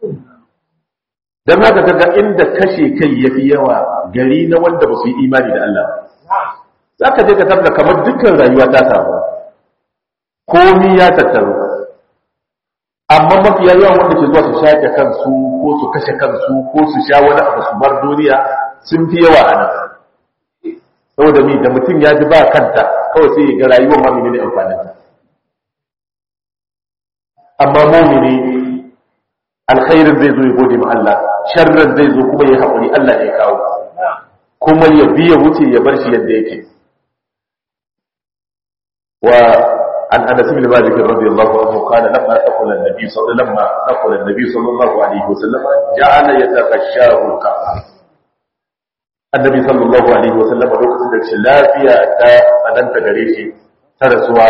don haka kaga inda kashe kai ya fi yawa gari na wanda ba su yi imani da Allah za ka je ka tarda kamar dukkan rayuwa ta samu komi ya tattaru amma mafiya yawan wanda ke zuwa su shaƙe kansu ko su kashe kansu ko su sha wani abu su bar duniya sun fi yawa a nan saboda ni da mutum ya ji ba kanta kawai sai ga rayuwar mamini ne amfanin amma mumini alkhairin zai zo ya gode ma Allah sharrin zai zo kuma ya haƙuri Allah ya kawo kuma ya biya wuce ya bar shi yadda yake wa an anas bin malik radiyallahu anhu qala lamma taqala an-nabi sallallahu lamma taqala an-nabi sallallahu alaihi wasallam ja'ala yataghashahu ka annabi sallallahu alaihi wasallam lokacin da shi lafiya ta tsananta gare shi ta rasuwa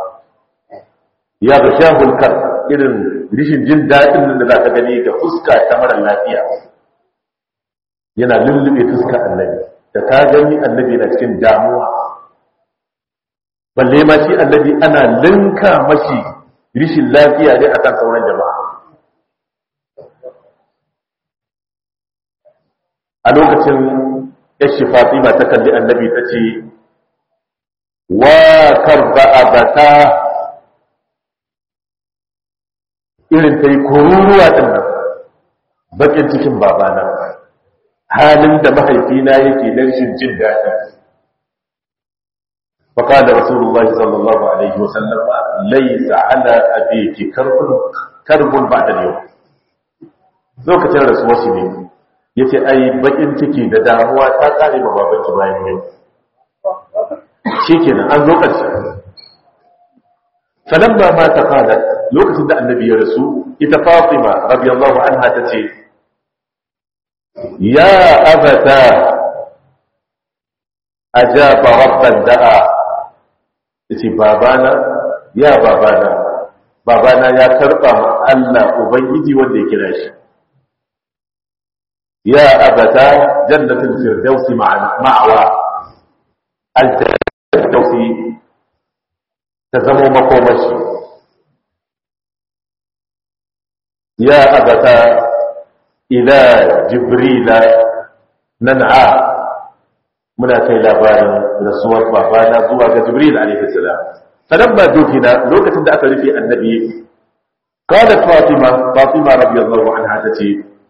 ya ga shahul kar irin rishin jin daɗin nan da za ka gani ga fuska ta mara lafiya yana lullube fuska annabi da ka gani annabi na cikin damuwa balle ma shi annabi ana linka mashi rishin lafiya ne akan sauran jama'a a lokacin yashi fatima ta kalli annabi ta ce wa karba abata irin ta yi kururuwa ɗin nan bakin cikin babana halin da mahaifina yake na rashin jin daɗi فقال رسول الله صلى الله عليه وسلم ليس على أبيك كرب كرب بعد اليوم lokacin rasuwar shi ne ya ce ai bakin ciki da damuwa ta kare ma babanki bayan yau shi kenan an zo ƙarshe sanan ba ma ta kada lokacin da annabi ya rasu ita fatima radiyallahu anha ta ce ya abata ajaba rabban da'a yace babana ya babana babana ya karba ma Allah ubangiji wanda ya kira shi ya abata jannatul firdausi ma'awa aljannatul firdausi ta zama makomashi ya abata ila jibrila nan'a muna kai labarin rasuwar babana zuwa ga jibril alaihi salam falamma dukina lokacin da aka rufe annabi qalat fatima fatima radiyallahu anha tace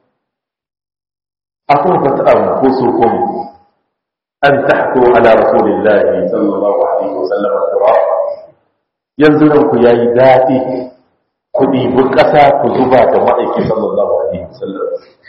akwai anfusukum an tahku ala rasulillahi sallallahu alaihi wasallam alquran yanzu nan ku yayi dadi ku dibi kasa ku zuba da ma'aiki sallallahu alaihi wasallam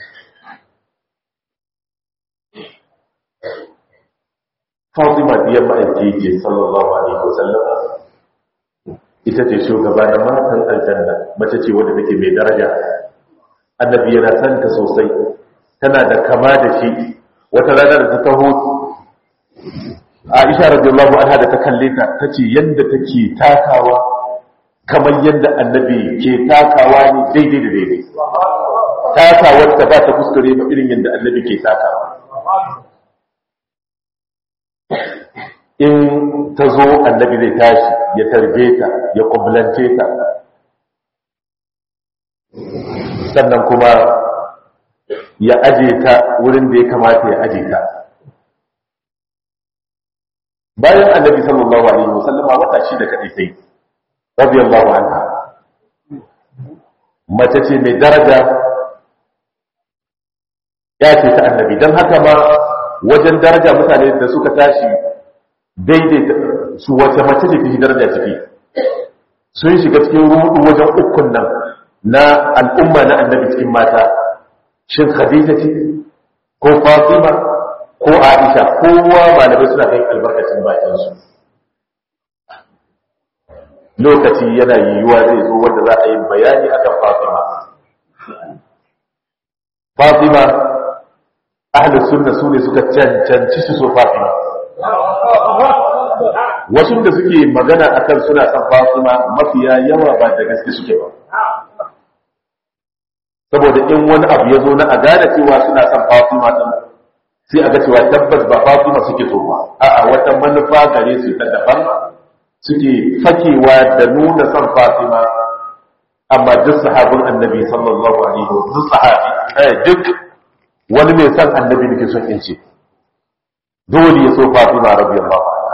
Fatima diyar ma'aiki ce sallallahu alaihi wasallam ita ce shugaba na matan aljanna mace ce wadda take mai daraja annabi yana san ta sosai tana da kama da shi wata rana da ta taho Aisha radiyallahu anha da ta kalle ta tace yanda take takawa kamar yanda annabi ke takawa ne daidai da daidai takawar ta ba ta kuskure ba irin yanda annabi ke takawa in ta zo annabi zai tashi ya tarbe ta ya kublance ta sannan kuma ya aje ta wurin da ya kamata ya aje ta bayan annabi sallallahu alaihi wasallama wata shi da kadai sai radiyallahu anha mace ce mai daraja ya ce ta annabi don haka ma wajen daraja mutane da suka tashi daidaita su wace mace ce fi daraja ciki sun shiga cikin rudu wajen ukun nan na al'umma na annabi cikin mata shin khadija ce ko fatima ko aisha kowa malamai suna kai albarkacin bakinsu lokaci yana yiwuwa zai zo wanda za a yi bayani akan fatima fatima ahlus sunna su ne suka cancanci su so fatima wasu da suke magana akan suna son Fatima mafiya yawa ba da gaske suke ba saboda in wani abu ya zo na a gane cewa suna son Fatima din sai a ga cewa tabbas ba Fatima suke so ba a'a wata manufa gare su ta daban suke fakewa da nuna son Fatima amma duk sahabin annabi sallallahu alaihi wa duk sahabi eh duk wani mai son annabi nake son in ce dole ya so Fatima radiyallahu anha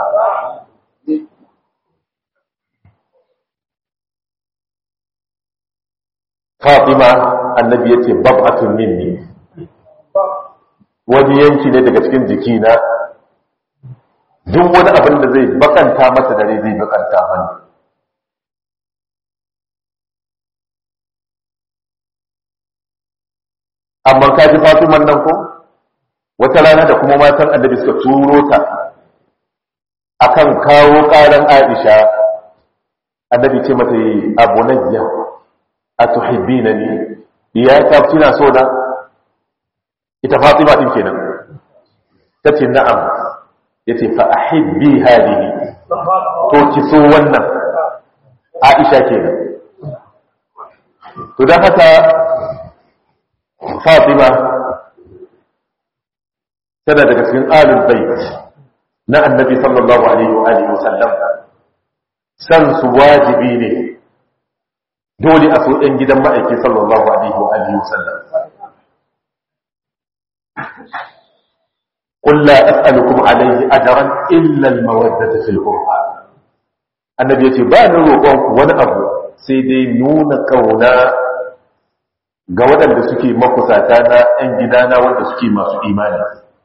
Fatima annabi yace bab'atun minni wani yanki ne daga cikin jikina duk wani abin da zai bakanta masa dare zai bakanta mani amma ka ji Fatiman nan ko wata rana da kuma matan annabi suka turo ta akan kawo karan Aisha annabi ce mata yi abunayya atuhibbinani ya ta kina so na ita Fatima din kenan tace na'am yace fa ahibbi hadihi to ki so wannan Aisha kenan to dan haka Fatima tana daga cikin alul bait na annabi sallallahu alaihi wa alihi wasallam san su wajibi ne dole a so ɗan gidan ma'aiki sallallahu alaihi wa alihi wasallam قل لا أسألكم عليه أجرا إلا المودة في القرآن النبي يقول ba ni roƙonku wani abu sai dai nuna kauna ga waɗanda suke makusata na 'yan gidana wanda suke masu imani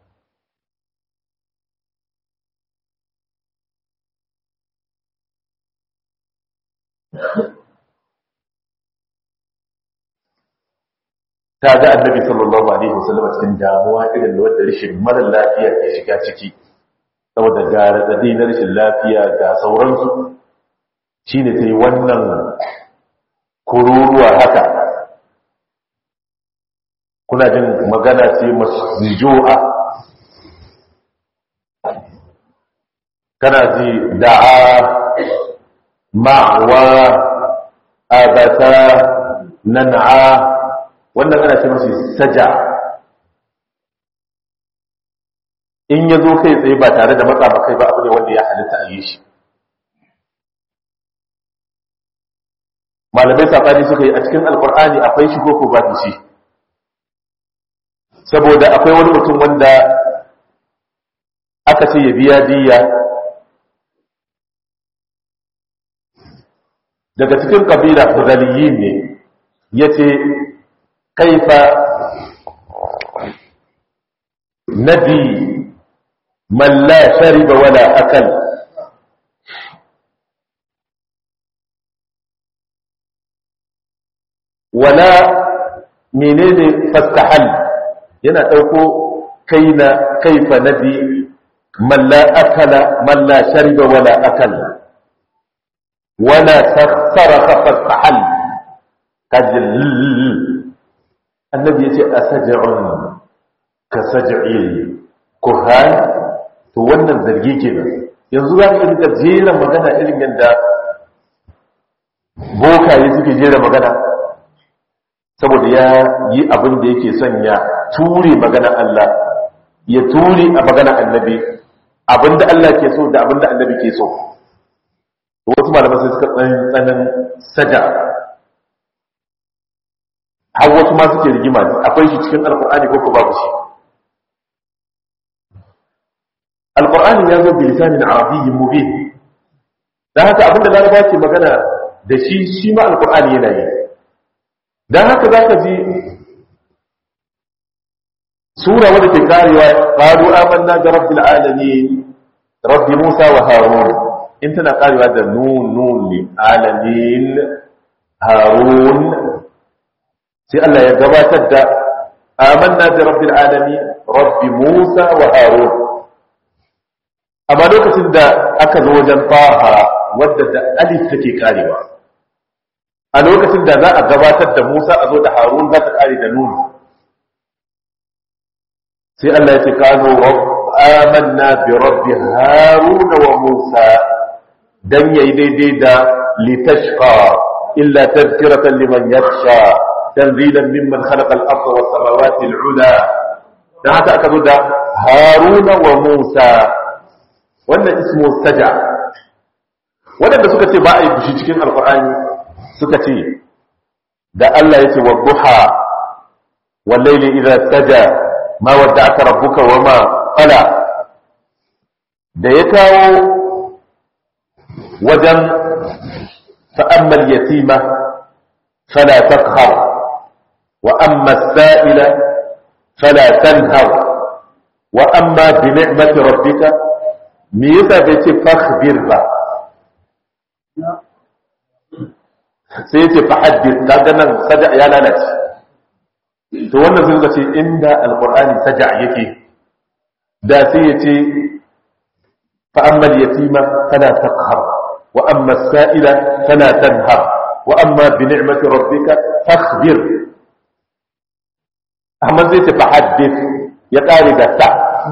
ta ga annabi sallallahu alaihi wasallam cikin damuwa irin da wanda rashin mara lafiya ke shiga ciki saboda ga radadi na rashin lafiya ga sauransu shine ta yi wannan kururuwa haka kuna jin magana ce masju'a kana ji da'a ma'wa abata nan'a wannan ana ce masu saja in ya zo kai tsaye ba tare da matsa ba kai ba abu ne wanda ya halitta a yi shi malamai safani suka yi a cikin alkur'ani akwai shi ko ba shi saboda akwai wani mutum wanda aka ce ya biya diya daga cikin kabila hudaliyin ne ya ce kaifa nabi man la shariba wala akal wala menene fastahal yana ɗauko kaina kaifa nabi man la akala man la shariba wala akal wala saraka fastahal kajil annabi yace asaj'un ka saj'il kuhan to wannan zargi kenan yanzu za ka rika jera magana irin yadda bokaye suke jera magana saboda ya yi abin da yake son ya ture magana Allah ya ture a magana annabi abinda Allah ke so da abinda annabi ke so wasu malaman sai suka tsanin saja har wasu ma suke rigima akwai shi cikin alkur'ani ko ko babu shi alkur'ani ya zo bilisanin arabiyyin mubin dan haka abinda laraba ke magana da shi shi ma alkur'ani yana yi dan haka zaka ji sura wadda ke karewa qalu amanna bi rabbil alamin rabbi musa wa harun in tana karewa da nun nun li alamin harun sai Allah ya gabatar da amanna bi rabbil alamin rabbi musa wa harun amma lokacin da aka zo wajen taha wadda da alif take karewa a lokacin da za a gabatar da musa a zo da harun za ta kare da nun sai Allah ya ce kano amanna bi rabbi haruna wa musa dan yayi daidai da litashqa illa tadhkiratan liman yakhsha tanzilan mimman khalaqa al-ardha was samawati al-ula dan haka aka zo da haruna wa musa wannan ismu saja wadanda suka ce ba a yi fushi cikin alqur'ani suka ce da Allah ya ce wa duha wal layli idha saja ma wadda aka rabbuka wa ma qala da ya kawo wajen fa'ammal yatima fala taqhar wa amma as-sa'ila fala tanhar wa amma bi ni'mati rabbika me yasa bai ce fakhbir ba sai ya ce fahaddith kaga nan sada ya lalace to wannan sai suka ce inda alqur'ani saja yake da sai ya ce fa amma yatima fala taqhar wa amma as-sa'ila fala tanhar wa amma bi ni'mati rabbika fakhbir amma zai ce fahaddith ya kare da sa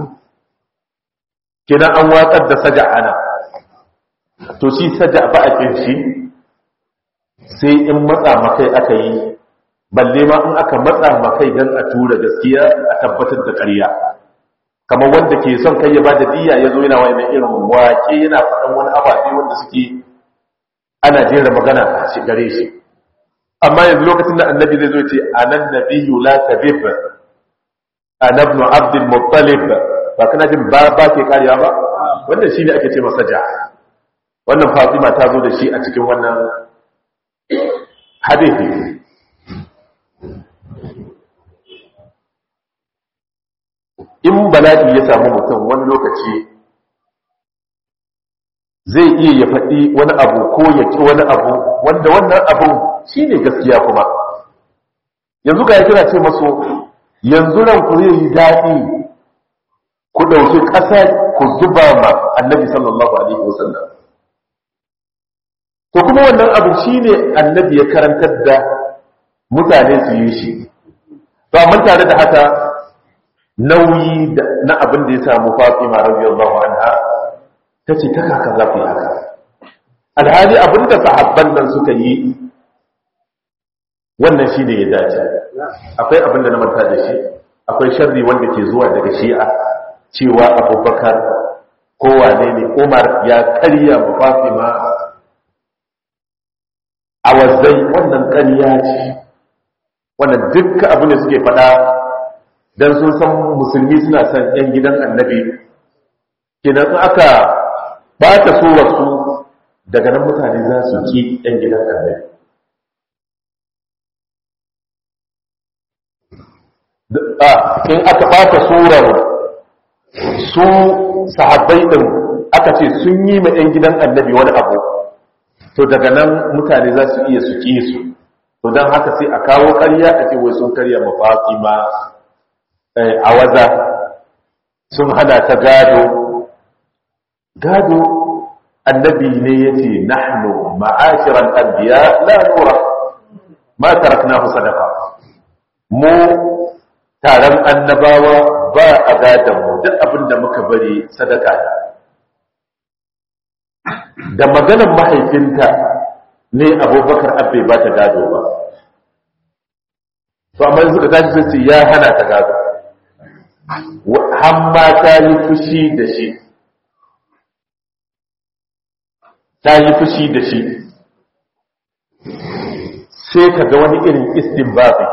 kina an watsar da saja ana to shi saja ba a kinshi sai in matsa makai aka yi balle ma in aka matsa makai don a tura gaskiya a tabbatar da ƙarya kamar wanda ke son kai ya ba da diya ya zo yana wani irin waƙe yana faɗan wani ababe wanda suke ana jera magana a shi gare shi amma yanzu lokacin da annabi zai zo ce anan nabiyyu la tabib ana ibn abdul muttalib ba kana jin ba ba ke kariya ba wannan shine ake ce masa ja wannan fatima ta zo da shi a cikin wannan hadithi in bala'i ya samu mutum wani lokaci zai iya ya faɗi wani abu ko ya ci wani abu wanda wannan abun shi ne gaskiya kuma yanzu ga ya kira ce maso yanzu nan ku zai yi daɗi ku ɗauki ƙasa ku zuba ma annabi sallallahu alaihi wasallam to kuma wannan abu shi ne annabi ya karantar da mutane su yi shi to amma tare da haka nauyi na abin da ya samu fatima radiyallahu anha ta ce ta kaka za ku yi haka alhali abin da sahabban nan suka yi wannan shi ne ya dace akwai abin da na manta da shi akwai sharri wanda ke zuwa daga shi'a cewa abubakar kowane ne umar ya karya mu fatima a wazzai wannan karya ce wannan dukkan abin da suke faɗa don sun san musulmi suna son 'yan gidan annabi kenan aka ba ta so wasu daga nan mutane za su ki 'yan gidan annabi in aka ɓata surar su sahabbai ɗin aka ce sun yi ma 'yan gidan annabi wani abu to daga nan mutane za su iya su ƙi su to don haka sai a kawo karya a ce wai sun karya mafaƙi ma a waza sun hana ta gado gado annabi ne ya ce nahnu ma'ashiran anbiya la nura ma taraknahu sadaqa mu taron annabawa ba a gadon mu duk abin da muka bari sadaka ne da maganar mahaifinta ne abubakar abbe ba ta gado ba to amma suka tashi sai ce ya hana ta gado hamma ta yi fushi da shi ta yi fushi da shi sai ka ga wani irin istinbabi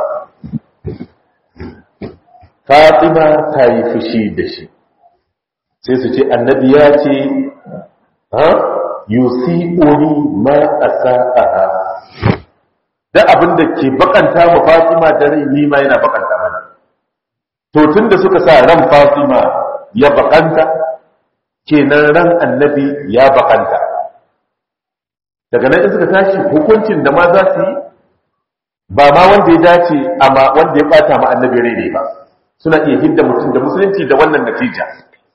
fatima ta yi fushi da shi sai su ce annabi ya ce ha yusi'uni ma asa'aha da abin da ke bakanta ma fatima da rai ni ma yana bakanta mana to tunda suka sa ran fatima ya bakanta kenan ran annabi ya bakanta daga nan in suka tashi hukuncin da ma za su yi ba ma wanda ya dace amma wanda ya bata ma annabi rai ne ba suna iya hidda mutum da musulunci da wannan natija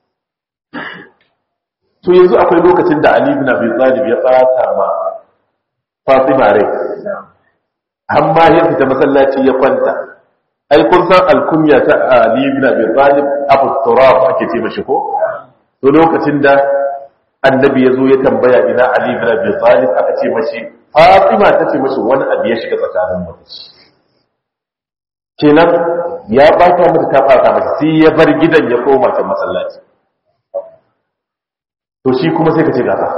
to yanzu akwai lokacin da Ali ibn Abi Talib ya bata ma Fatima rai amma ya fita masallaci ya kwanta ai kun san alkunya ta Ali ibn Abi Talib Abu Turab ake ce mashi ko to lokacin da annabi ya zo ya tambaya ina Ali ibn Abi Talib aka ce mashi Fatima ta ce mashi wani abu ya shiga tsakanin mu kenan ya bata mata ta bata mata sai ya bar gidan ya koma ta masallaci to shi kuma sai ka ce gaba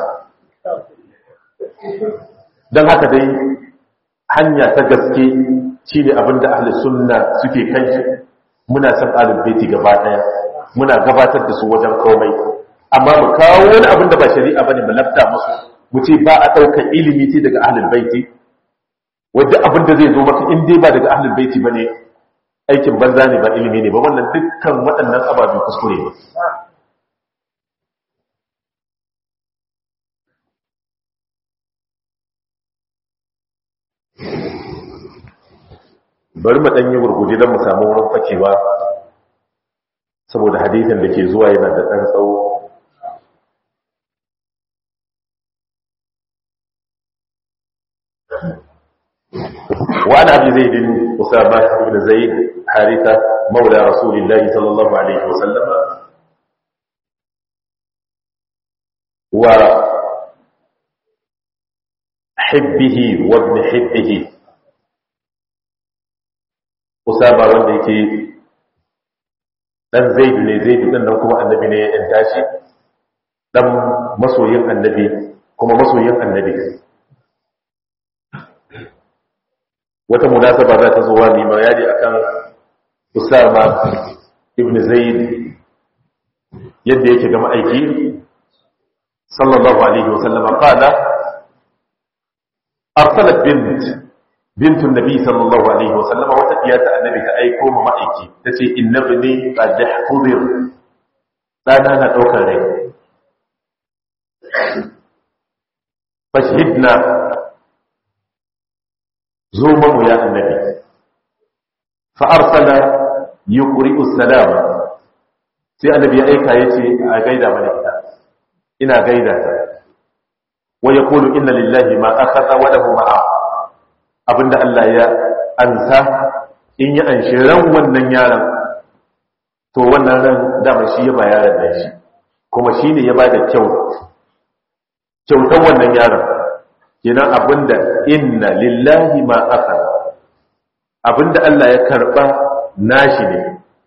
don haka dai hanya ta gaske shi ne abinda ahli sunna suke kan shi muna san alin baiti gaba daya muna gabatar da su wajen komai amma mu kawo wani abin da ba shari'a bane mu lafta musu mu ce ba a ɗaukar ilimi ce daga ahlul baiti wadda abin da zai zo maka in dai ba daga ahlul baiti bane aikin banza ne ba ilimi ne ba wannan dukkan waɗannan ababe kuskure ne bari mu ɗanyi gurguje don mu samu wurin fakewa saboda hadithin da ke zuwa yana da ɗan tsawo وعن أبي زيد أسامة بن زيد حارثة مولى رسول الله صلى الله عليه وسلم وحبه وابن حبه Usama wanda yake dan Zaid ne Zaid din nan kuma annabi ne ya tashi dan masoyin annabi kuma masoyin annabi wata munasaba za ta zo wa ni bayani akan Usama ibn Zaid yadda yake ga ma'aiki sallallahu alaihi wasallam qala arsalat bint bintun nabi sallallahu alaihi wa sallama wata iya ta annabi ta aiko ma ma'aiki ta ce inna bini qad hudir dana na daukar rai fashhidna zo mamu ya annabi fa arsala yuqri'u salama sai annabi ya aika yace a gaida mana ita ina gaida ta wa yaqulu inna lillahi ma akhadha wa lahu ma abinda Allah ya ansa in ya anshi ran wannan yaron to wannan ran dama shi ya bayaran da shi kuma shine ya bada kyau kyautan wannan yaron kenan abinda inna lillahi ma akhadha abinda Allah ya karba nashi ne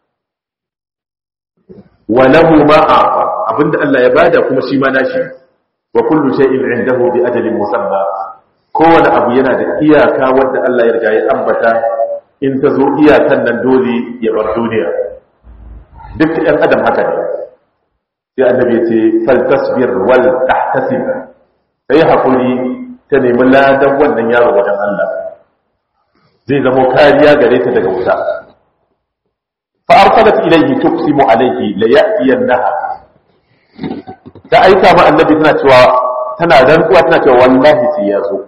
wa lahu ma afa abinda Allah ya bada kuma shi ma nashi wa kullu shay'in indahu bi ajalin musamma kowane abu yana da iyaka wanda Allah ya riga ya ambata in ta zo iyakan nan dole ya bar duniya duk ɗan adam haka ne sai annabi ce fal tasbir wal tahtasib sai hakuri ta nemi ladan wannan yaro wajen Allah zai zama kariya gare ta daga wuta fa arsalat ilayhi tuqsimu alayhi la ya'tiyannaha ta aika ma annabi tana cewa tana rantsuwa tana cewa wallahi sai ya zo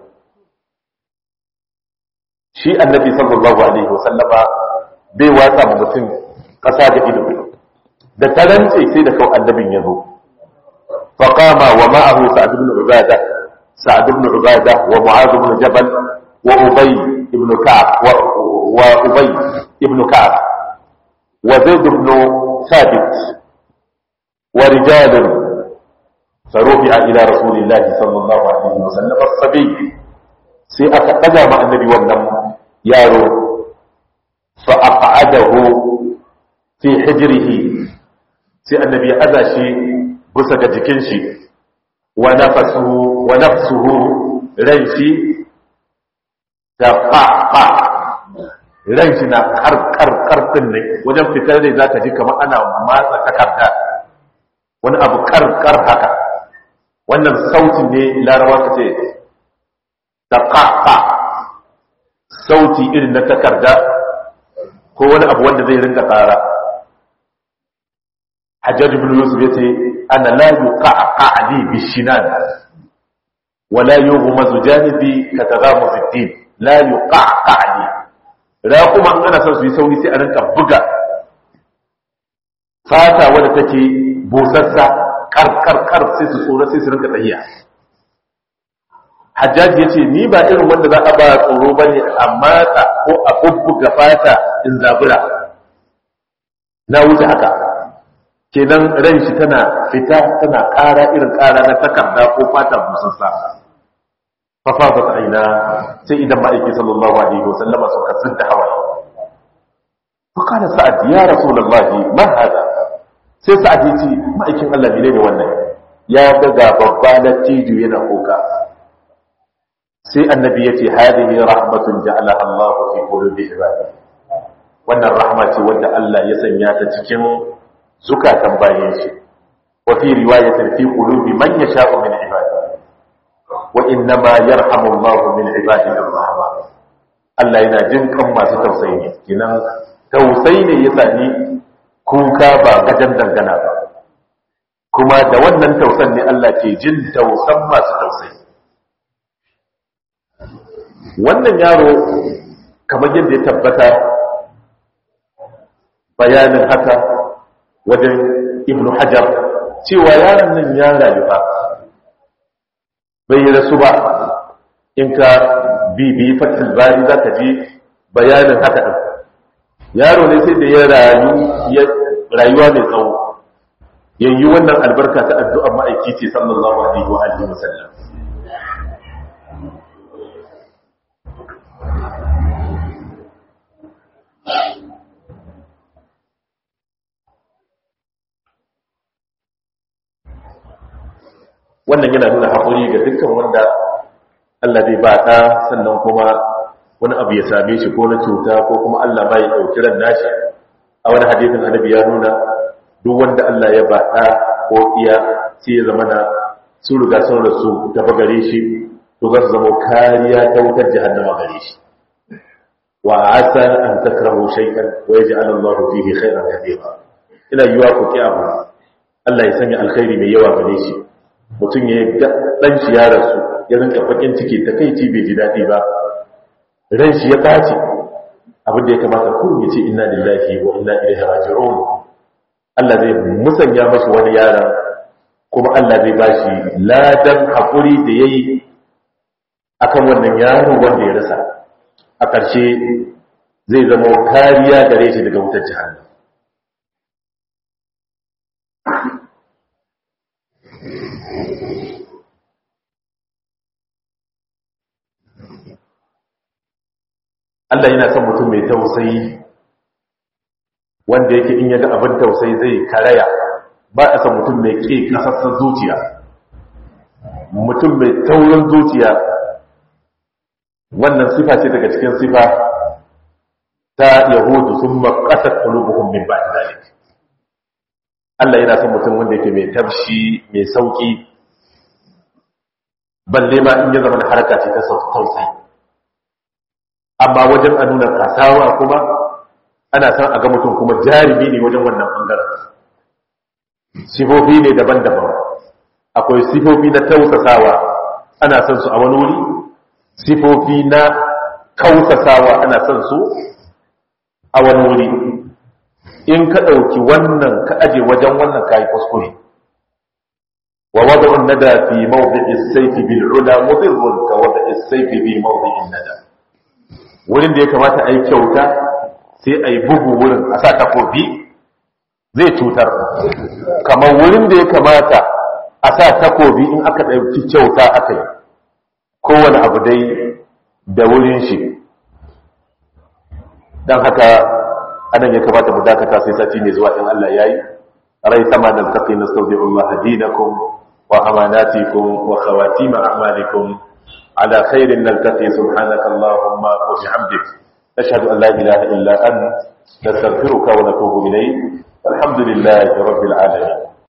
shi annabi sallallahu alaihi wasallama bai watsa ma mutum kasa da ido da ta rantse sai da kawai annabin ya zo fa qama wa ma'ahu sa'd ibn ubadah sa'd ibn ubadah wa mu'adh ibn jabal wa ubay ibn ka'ab wa ubay ibn ka'ab wa zaid ibn thabit wa rijal فرفع إلى رسول الله صلى الله عليه وسلم الصبي sai aka ɗaga ma annabi wannan yaro fa aq'adahu fi hijrihi sai annabi ya aza shi bisa ga jikin shi wa nafsuhu wa nafsuhu ran shi ta fa ran shi na karkar karfin ne wajen fitar da zaka ji kamar ana matsa takarda wani abu karkar haka wannan sautin ne larawa ka ce da ƙaƙa sauti irin na takarda ko wani abu wanda zai ringa tsara hajjar ibn yusuf ya ce ana la yi ƙaƙa ali bishinan wala yi mazu janibi ka ta za mu fitin la yi ƙaƙa ali ra kuma an ana son su yi sauri sai a rinka buga fata wadda take busassa karkarkar sai su tsoro sai su rinka tsayiya hajjaji ya ce ni ba irin wanda za a ba tsoro ba ne a matsa ko a bubbuga fata in zabura na wuce haka kenan ran shi tana fita tana ƙara irin ƙara na takarda ko fata busassa fafa ba aina sai idan ma'aiki sallallahu alaihi wasallama suka zidda hawaye فقال سعد يا رسول الله ما هذا sai sa'ad ya ce ma'aikin Allah ne ne wannan ya ga babba na tiju yana kuka sai annabi ya ce hadihi rahmatun ja'ala Allah fi qulubi ibadi wannan rahma ce wanda Allah ya sanya ta cikin zukatan bayan shi wa fi riwayatin fi qulubi man yasha'u min ibadi wa inna ma yarhamu Allah min ibadihi ar-rahma Allah yana jin kan masu tausayi ne kinan tausayi ne ya sani kuka ba gajen dangana ba kuma da wannan tausan ne Allah ke jin tausan masu tausayi wannan yaro kamar yadda ya tabbata bayanin haka wajen ibnu hajar cewa yaron nan ya rayu ba bai rasu ba in ka bibi fatil bari za ka ji bayanin haka ɗin yaro ne sai da ya rayu rayuwa mai tsawo yayi wannan albarka ta addu'ar ma'aiki ce sallallahu alaihi wa alihi wasallam wannan yana nuna haƙuri ga dukkan wanda Allah zai ba ɗa sannan kuma wani abu ya same shi ko na cuta ko kuma Allah ba ya ɗauki ran nashi a wani hadisin annabi ya nuna duk wanda Allah ya ba ɗa ko iya sai ya zama na su riga sun rasu ta gare shi to za su zama kariya ta wutar jahannama gare shi wa asa an takrahu shay'an wa yaj'al Allah fihi khairan katira ina yiwa ku kiyama Allah ya sanya alkhairi mai yawa gare shi mutum ya ga dan shi ya rasu ya rinka fakin ciki ta kai ci bai ji dadi ba ran shi ya tace abin da ya kamata ku ya ce inna lillahi wa inna ilaihi raji'un Allah zai musanya mashi wani yaron kuma Allah zai bashi ladan hakuri da yayi akan wannan yaro wanda ya rasa a ƙarshe zai zama kariya gare shi daga wutar jihar Allah yana son mutum mai tausayi wanda yake in yaga abin tausayi zai karaya ba a son mutum mai ƙe ƙasassan zuciya mutum mai taurin zuciya wannan sifa ce daga cikin sifa ta yahudu sun makasar ƙulubuhun min ba zalik Allah yana son mutum wanda yake mai tafshi mai sauƙi balle ma in ya zama da harka ce ta tausayi amma wajen a nuna kasawa kuma ana son a ga mutum kuma jarumi ne wajen wannan ɓangaren sifofi ne daban-daban akwai sifofi na tausasawa ana son su a wani wuri sifofi na kausasawa ana son su a wani wuri in ka ɗauki wannan ka aje wajen wannan kayi kuskure wa wada'un nada fi mawdi'is sayfi bil ula mudirrun ka wada'is sayfi bi mawdi'in nada wurin da ya kamata a yi kyauta sai a yi bugu wurin a sa takobi zai cutar kamar wurin da ya kamata a sa takobi in aka ɗauki kyauta aka yi kowane abu dai da wurin shi don haka anan ya kamata mu dakata sai sati ne zuwa in Allah ya yi rai sama da tafi na saudi Allah dinakum wa amanatikum wa khawatima a'malikum على خير نلتقي سبحانك اللهم وبحمدك نشهد أن لا إله إلا أنت نستغفرك ونتوب إليك الحمد لله رب العالمين